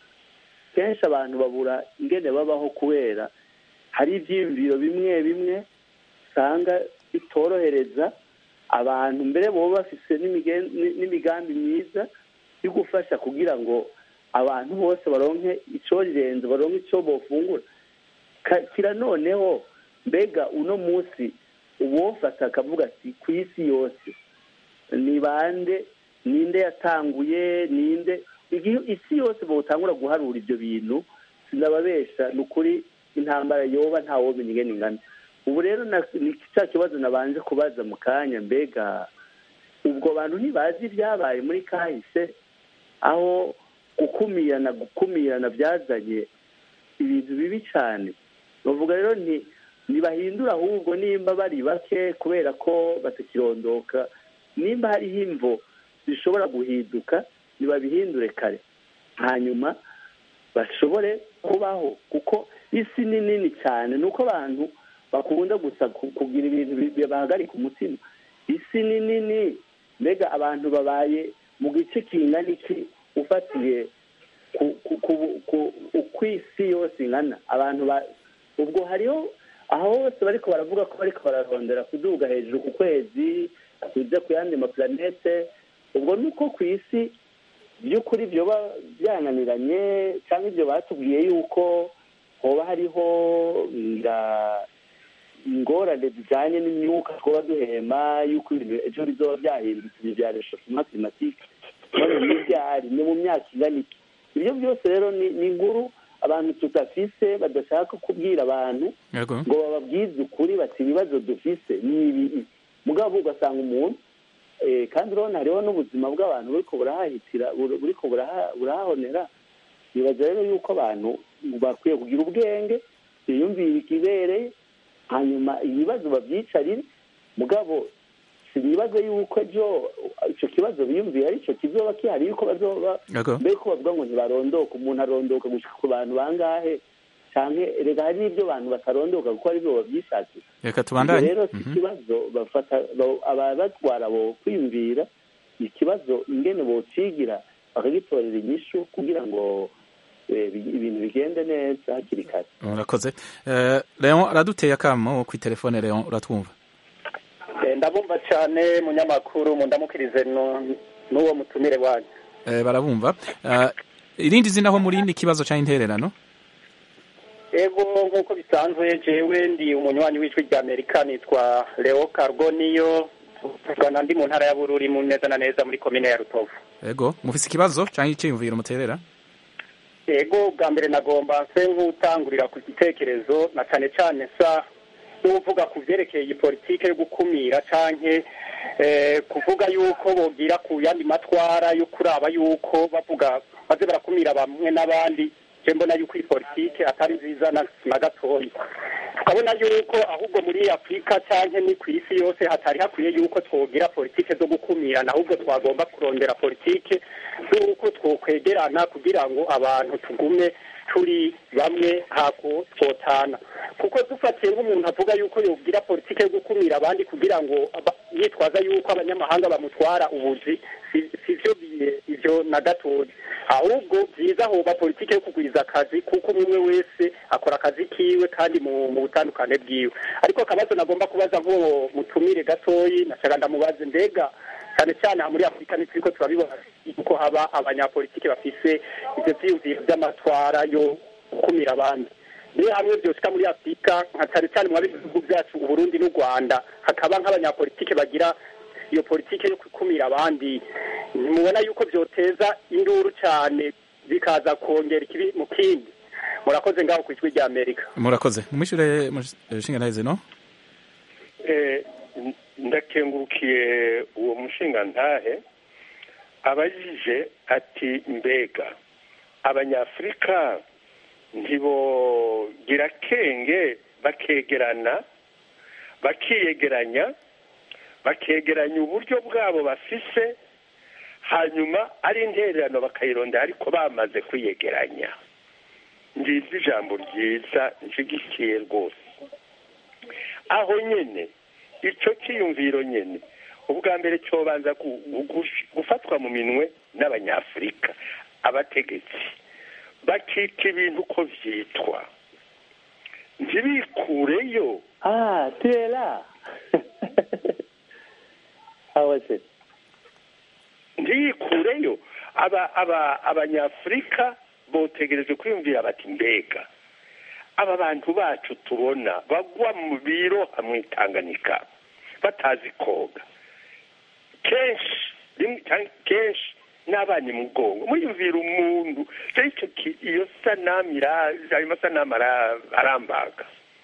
kenshi abantu babura ingene babaho kubera hari ibyiyumviro bimwe bimwe usanga bitorohereza abantu mbere baba bafite n'imigambi myiza yo gufasha kugira ngo abantu bose baronke icyo rirenze baronke icyo bafungura kira noneho mbega uno munsi uwofata akavuga ati ku isi yose ni bande ninde yatanguye ninde isi yose bawutangura guharura ibyo bintu sinababesha ni ukuri intambara yoba ntawomenya ingene ingana ubu rero ni cya kibazo nabanje kubaza mu kanya mbega ubwo bantu ntibazi ibyabaye muri kahise aho gukumirana gukumirana byazanye ibintu bibi cyane bavuga rero ntibahindura ahubwo nimba bari bake kubera ko batakirondoka nimba hariho imvo zishobora guhinduka ntibabihindure kare hanyuma bashobore kubaho kuko isi ni nini cyane ni uko abantu bakunda gusa kugira ibintu bahagarika umutima isi ni nini mbega abantu babaye mu gice kingana iki ufatiye uko isi yose ingana abantu ubwo hariho aho hose bariko baravuga ko bariko bararondera kuduga hejuru ku kwezi kujya ku yandi mapulanete ubwo ni uko ku isi by'ukuri byoba byananiranye cyangwa ibyo batubwiye yuko hoba hariho ingorane zijyanye n'imyuka twaba duhema yuko ibintu ejo bizoba byahindutse ibi bya reshofima klimatike none n'ibyari ni mu myaka ingana iki ibyo byose rero ni inkuru abantu tudafise badashaka kubwira abantu ngo bababwize ukuri bati ibibazo dufise ni ibi mugabo ugasanga umuntu kandi urabona hariho n'ubuzima bw'abantu buriko burahahitira buriko burahahonera nibaza rero yuko abantu bakwiye kugira ubwenge biyumvira ikibereye hanyuma ibibazo babyicarire mugabo sinibaze yuko ejo icyo kibazo biyumviye aricyo kizoba kihari yuko bazoba mbere ko bavuga ngo ntibarondoka umuntu arondoka gushika ku bantu bangahe cyane reka hari n'ibyo abantu batarondoka kuko ari byo babyishakira reka tubandanye rero si ikibazo bafata ababatwara bo kwiyumvira ikibazo ingene bocigira bakagitorera inyishu kugira ngo ibintu bigende neza hakiri kare urakoze leon araduteye akamo ku telefone leon uratwumva ndabumva cyane munyamakuru mundamukirize n'uwo mutumire wanyu barabumva irindi zina aho muri ikibazo cyangwa intererano ego nk'uko bisanzwe jewe ndi umunywanyi w'ijwi rya amerika nitwa leo carboniyo tuvugana ndi mu ntara ya bururi mu neza na neza muri komine ya rutovu ego mufise ikibazo cyangwa icyiyumviro muterera ego bwa mbere nagomba nse nk'utangurira ku gitekerezo na cyane cyane sa n'uvuga ku byerekeye iyi politike yo gukumira canke kuvuga yuko bogira ku yandi matwara yo kuraba yuko bavuga baze barakumira bamwe n'abandi je mbona yuko iyi politike atari nziza na gatoya tukabona yuko ahubwo muri afurika cyangwa ni ku isi yose hatari hakwiye yuko twogira politike zo gukumirana ahubwo twagomba kurondera politike z'uko twokwegerana kugira ngo abantu tugume turi bamwe ntako twotana kuko dufatiye nk'umuntu avuga yuko yogira politike yo gukumira abandi kugira ngo aba- yitwaza yuko abanyamahanga bamutwara ubuzi si- sivyo bi- ivyo na gatoya ahubwo byiza hoba politike yo kugwiza akazi kuko umwe wese akora akazi kiwe kandi mu mu butandukane bwiwe ariko akabazo nagomba kubaza nk'uwo mutumire gatoyi nashaka ndamubaze mbega cyane cyane aha muri afurika nitwiko turabibona yuko haba abanyapolitike bafise ivyo vyiyumviro vy'amatwara yo gukumira abandi niyo hamwe vyoshika muri afurika nka cyane cyane mu bihugu byacu uburundi n'u rwanda hakaba nk'abanyapolitike bagira iyo politike yo gukumira abandi ntimubona yuko vyoteza induru cyane bikaza kongera ikibi mu kindi murakoze ngaho ku ijwi rya amerika murakoze mwishyure mushinga ntahize no Eh, n- ndakengurukiye uwo mushinga ntahe abajije ati mbega abanyafurika ntibogira kenge bakegerana bakiyegeranya bakegeranya uburyo bwabo bafise hanyuma ari intererano bakayirondera ariko bamaze kwiyegeranya ngize ijambo ryiza nshigikiye rwose aho nyene ico cyiyumviro nyene ubwa mbere cyobanza gu- gu- gufatwa mu minwe n'abanyafurika abategetsi bakika ibintu uko vyitwa ntibikureyo Ah, tu es là. ah ouais, c'est... ntiyikureyo aba aba abanyafurika botegereje kwiyumvira bati mbega aba bantu bacu tubona bagwa mu biro hamwe itanganika batazi koga kenshi rimwe cyangwa kenshi n'abana imugongo muyumvira umuntu rero icyo ki- iyo sanamu ira- ayo masanamu ara- arambaga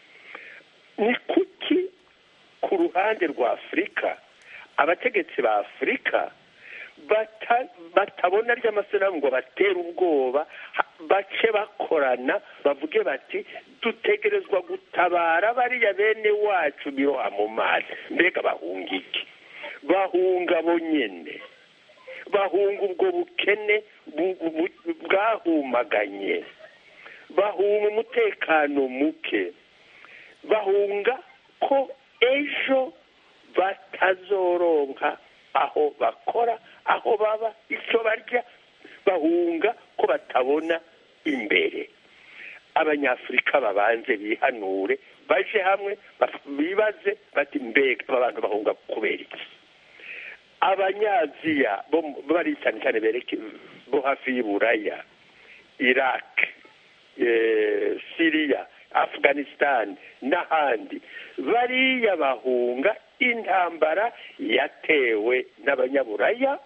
ni kuki ku ruhande rwa afurika abategetsi ba afurika bata- batabona ry'amasanamu ngo batere ubwoba ha- bace bakorana bavuge bati dutegerezwa gutabara bariya bene wacu biroha mu mazi mbega bahunga iki bahunga bo nyene bahunga ubwo bukene bu- bu- bwahumaganye bahunga umutekano muke bahunga ko ejo batazoronka aho bakora aho baba icyo barya bahunga ko batabona imbere abanyafurika babanze bihanure baje hamwe baf- bibaze bati mbega aba bantu bahunga kubera iki abanyaziya bo mu- bari cyane cyane bereke bo hafi y'uburaya iraq eh, siriya afghanistan n'ahandi bariya bahunga intambara yatewe n'abanyaburaya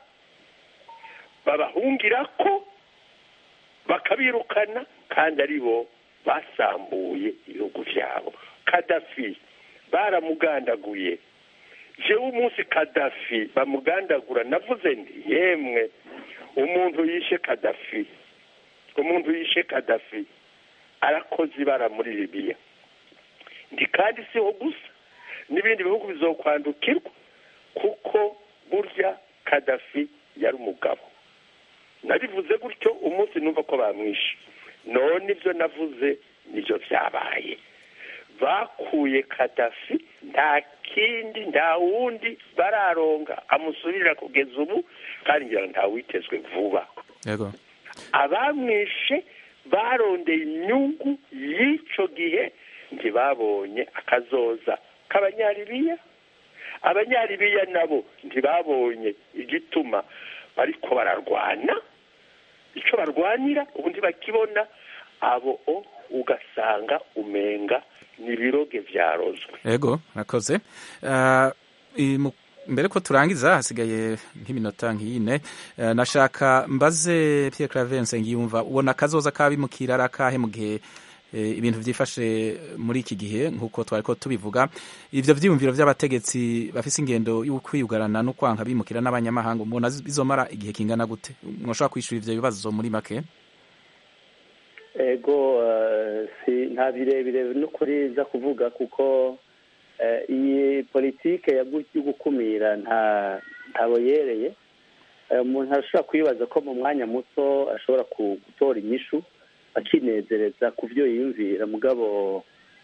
babahungira ko bakabirukana kandi ari bo basambuye ibihugu byabo kadafi baramugandaguye jewe umunsi kadafi bamugandagura navuze nti yemwe umuntu yishe kadafi umuntu yishe kadafi arakoze ibara muri libiya ndi kandi siho gusa n'ibindi bihugu bizokwandukirwa kuko burya kadafi yari umugabo nabivuze gutyo umunsi numva ko bamwishe none ibyo navuze nibyo byabaye bakuye kadafi nta kindi nta wundi bararonga amusubirira kugeza ubu kandi ngira ngo ntawitezwe vuba yego abamwishe barondeye inyungu y'icyo gihe ntibabonye akazoza k'abanyaribiya abanyaribiya nabo ntibabonye igituma bariko bararwana icyo barwanira ubu ntibakibona abo o ugasanga umenga ni ibiroge byarozwe yego murakoze Ah, i- mu- mbere ko turangiza hasigaye nk'iminota nk'ine eh, nashaka mbaze Pierre Claver Nsengiyumva ubona akazoza kabimukira ari akahe mu gihe eh, ibintu byifashe muri iki gihe nk'uko twari ko tubivuga ivyo vyiyumviro vy'abategetsi bafise ingendo yo kwiyugarana no kwanka bimukira n'abanyamahanga mubona bizomara igihe kingana gute mwoshobora kwishura ivyo bibazo muri make ego eh, si nta birebire n'ukuri za kuvuga kuko eh, iyi politike yo gu- yo gukumira nta ntabo yereye Eh, umuntu arashobora kwibaza ko mu mwanya muto ashobora ku- gutora inyishu akinezereza ku byo yiyumvira mugabo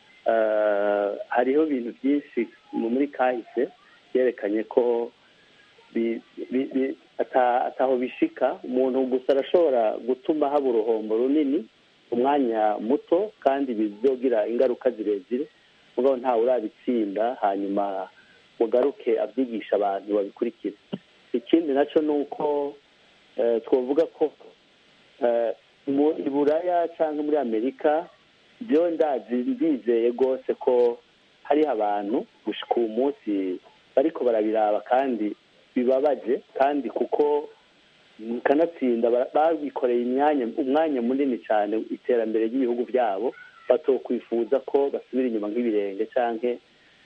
eh, hariho ibintu byinshi mu- muri kahise byerekanye ko bi- bi- bi- ata- ataho bishika umuntu gusa arashobora gutuma haba uruhombo runini umwanya muto kandi bizogira ingaruka zirezire mugabo ntawe urabitsinda hanyuma mugaruke abyigisha abantu babikurikira ikindi nacyo ni uko eh, twavuga ko eh, mu i buraya cyangwa muri amerika byo ndazi ndizeye rwose ko hariho abantu gushika uwo munsi bariko barabiraba kandi bibabaje kandi kuko kanatsinda ba- babikoreye imyanya umwanya munini cyane iterambere ry'ibihugu byabo batokwifuza ko basubira inyuma nk'ibirenge canke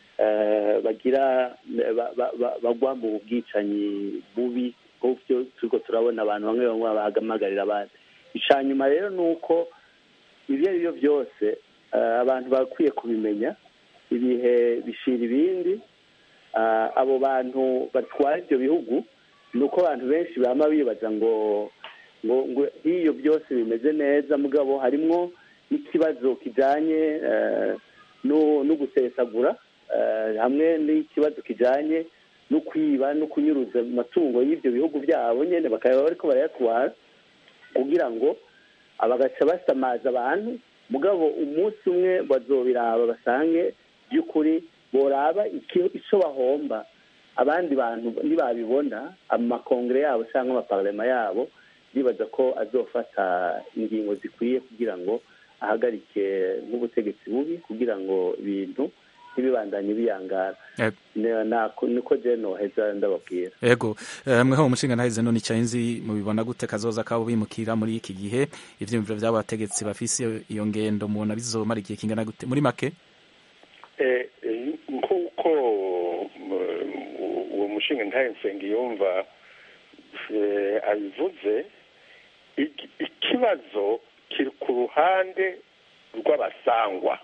eh, bagira ba- ba- ba- bagwa mu bwicanyi bubi nk'ubyo turiko turabona abantu bamwe bamwe bahamagarira abandi ica nyuma rero ni uko ibyo ari byo byose eh, abantu bakwiye kubimenya ibihe bishira ibindi Ah, abo bantu batwara ibyo bihugu ni uko abantu benshi bama bibaza ngo ngo ngo iyo byose bimeze neza mugabo harimwo n'ikibazo kijanye eh, no no gusesagura eh, hamwe n'ikibazo kijanye no kwiba no kunyuruza amatungo y'ibyo bihugu byabo nyene bakaba bariko barayatwara kugira ngo abagaca basamaza abantu mugabo umunsi umwe bazobiraba basange by'ukuri boraba iki- ico bahomba abandi bantu nibabibona amakongere yabo cyangwa amaparlema yabo bibaza ko azofata ingingo zikwiye kugira ngo ahagarike nk'ubutegetsi bubi kugira ngo ibintu ntibibandanye biyangara Yego. Ne- nako- niko je noheza ndababwira ego eh, mweho umushinga ntahize none icyanzi mubibona gute kazoza kabo bimukira muri iki gihe ivyiyumviro vy'abo bategetsi bafise iyo- iyo ngendo mubona bizomara igihe kingana gute muri make Eh, eh, nk'uko mm, uwo mushinga ntaye nsengiyumva eh, abivuze iki- ikibazo kiri ku ruhande rw'abasangwa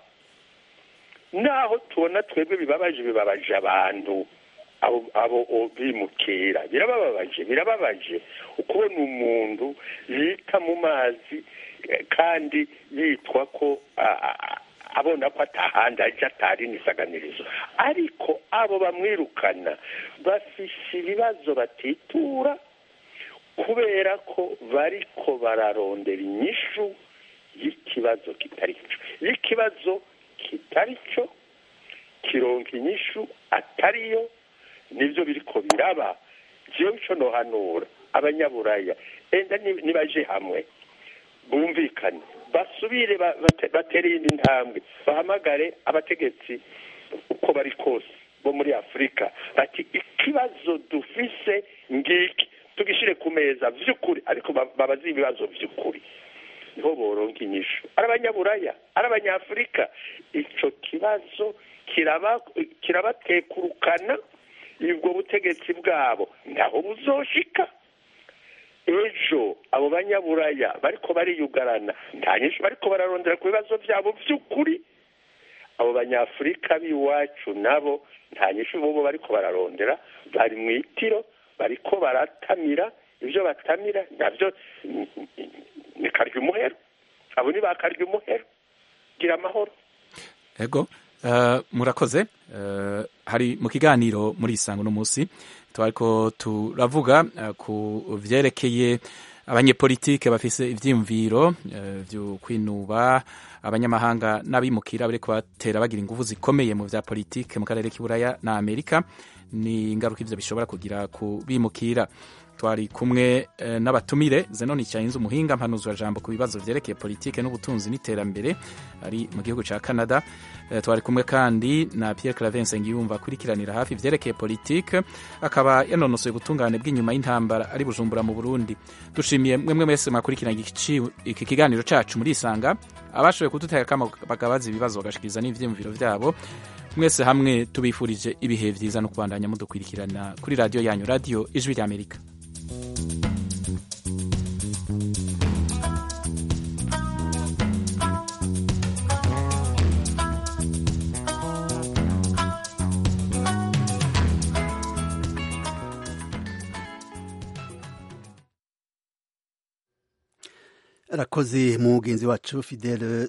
naho tubona twebwe bibabaje bibabaje abantu abo abo o- bimukira birababaje birababaje ukubona umuntu yita mu mazi eh, kandi yitwa ko a- a- abona ko atahandi aje atari n'isaganirizo ariko abo bamwirukana bafise ibibazo batitura kubera ko bariko bararondera inyishu y'ikibazo kitari cyo y'ikibazo kitari cyo kironka inyishu atariyo nibyo biriko biraba jewe ico nohanura abanyaburaya enda ni- nibaje hamwe bumvikane basubire ba- bate- batere iyindi ntambwe bahamagare abategetsi uko bari kose bo muri afurika bati ikibazo dufise ngiki tugishire ku meza vy'ukuri ariko ba- babaze ibibazo vy'ukuri niho boronka inyishu ari abanyaburaya ari abanyafurika ico kibazo kiraba kirabatekurukana ubwo butegetsi bwabo ntaho buzoshika ejo abo banyaburaya bariko bariyugarana nta nyinshi bariko bararondera ku bibazo byabo by'ukuri abo banyafurika b'iwacu nabo nta nyinshi bobo bariko bararondera bari mu itiro bariko baratamira ibyo batamira nabyo ni- ni- ni karya umuhero abo ni ba karya umuhero gira amahoro ego eh, murakoze Eh, hari mu kiganiro muri isango no munsi twariko turavuga eh, ku vyerekeye abanyepolitike bafise ivyiyumviro eh, vyo kwinuba abanyamahanga n'abimukira bariko batera bagira inguvu zikomeye mu vya politike mu karere k'iburaya na amerika ni ingaruka ivyo bishobora kugira ku bimukira twari kumwe eh, n'abatumire zenoni cyayinze umuhinga mpanuzwa jambo ku bibazo vyerekeye politike n'ubutunzi n'iterambere ari mu gihugu ca Canada eh, twari kumwe kandi na Pierre Claver Nsengiyumva akurikiranira hafi ivyerekeye politike akaba yanonosoye ubutungane bw'inyuma y'intambara ari Bujumbura mu Burundi dushimiye mwemwe mwese mwakurikirana iki iki kiganiro cacu muri isanga abashoboye kudutega kama bakabaza ibibazo bagashikiriza n'ivyiyumviro vyabo mwese hamwe tubifurije ibihe vyiza no kubandanya mudukurikirana kuri radio yanyu radio ijwi ry'Amerika arakoze mugenzi wacu fidele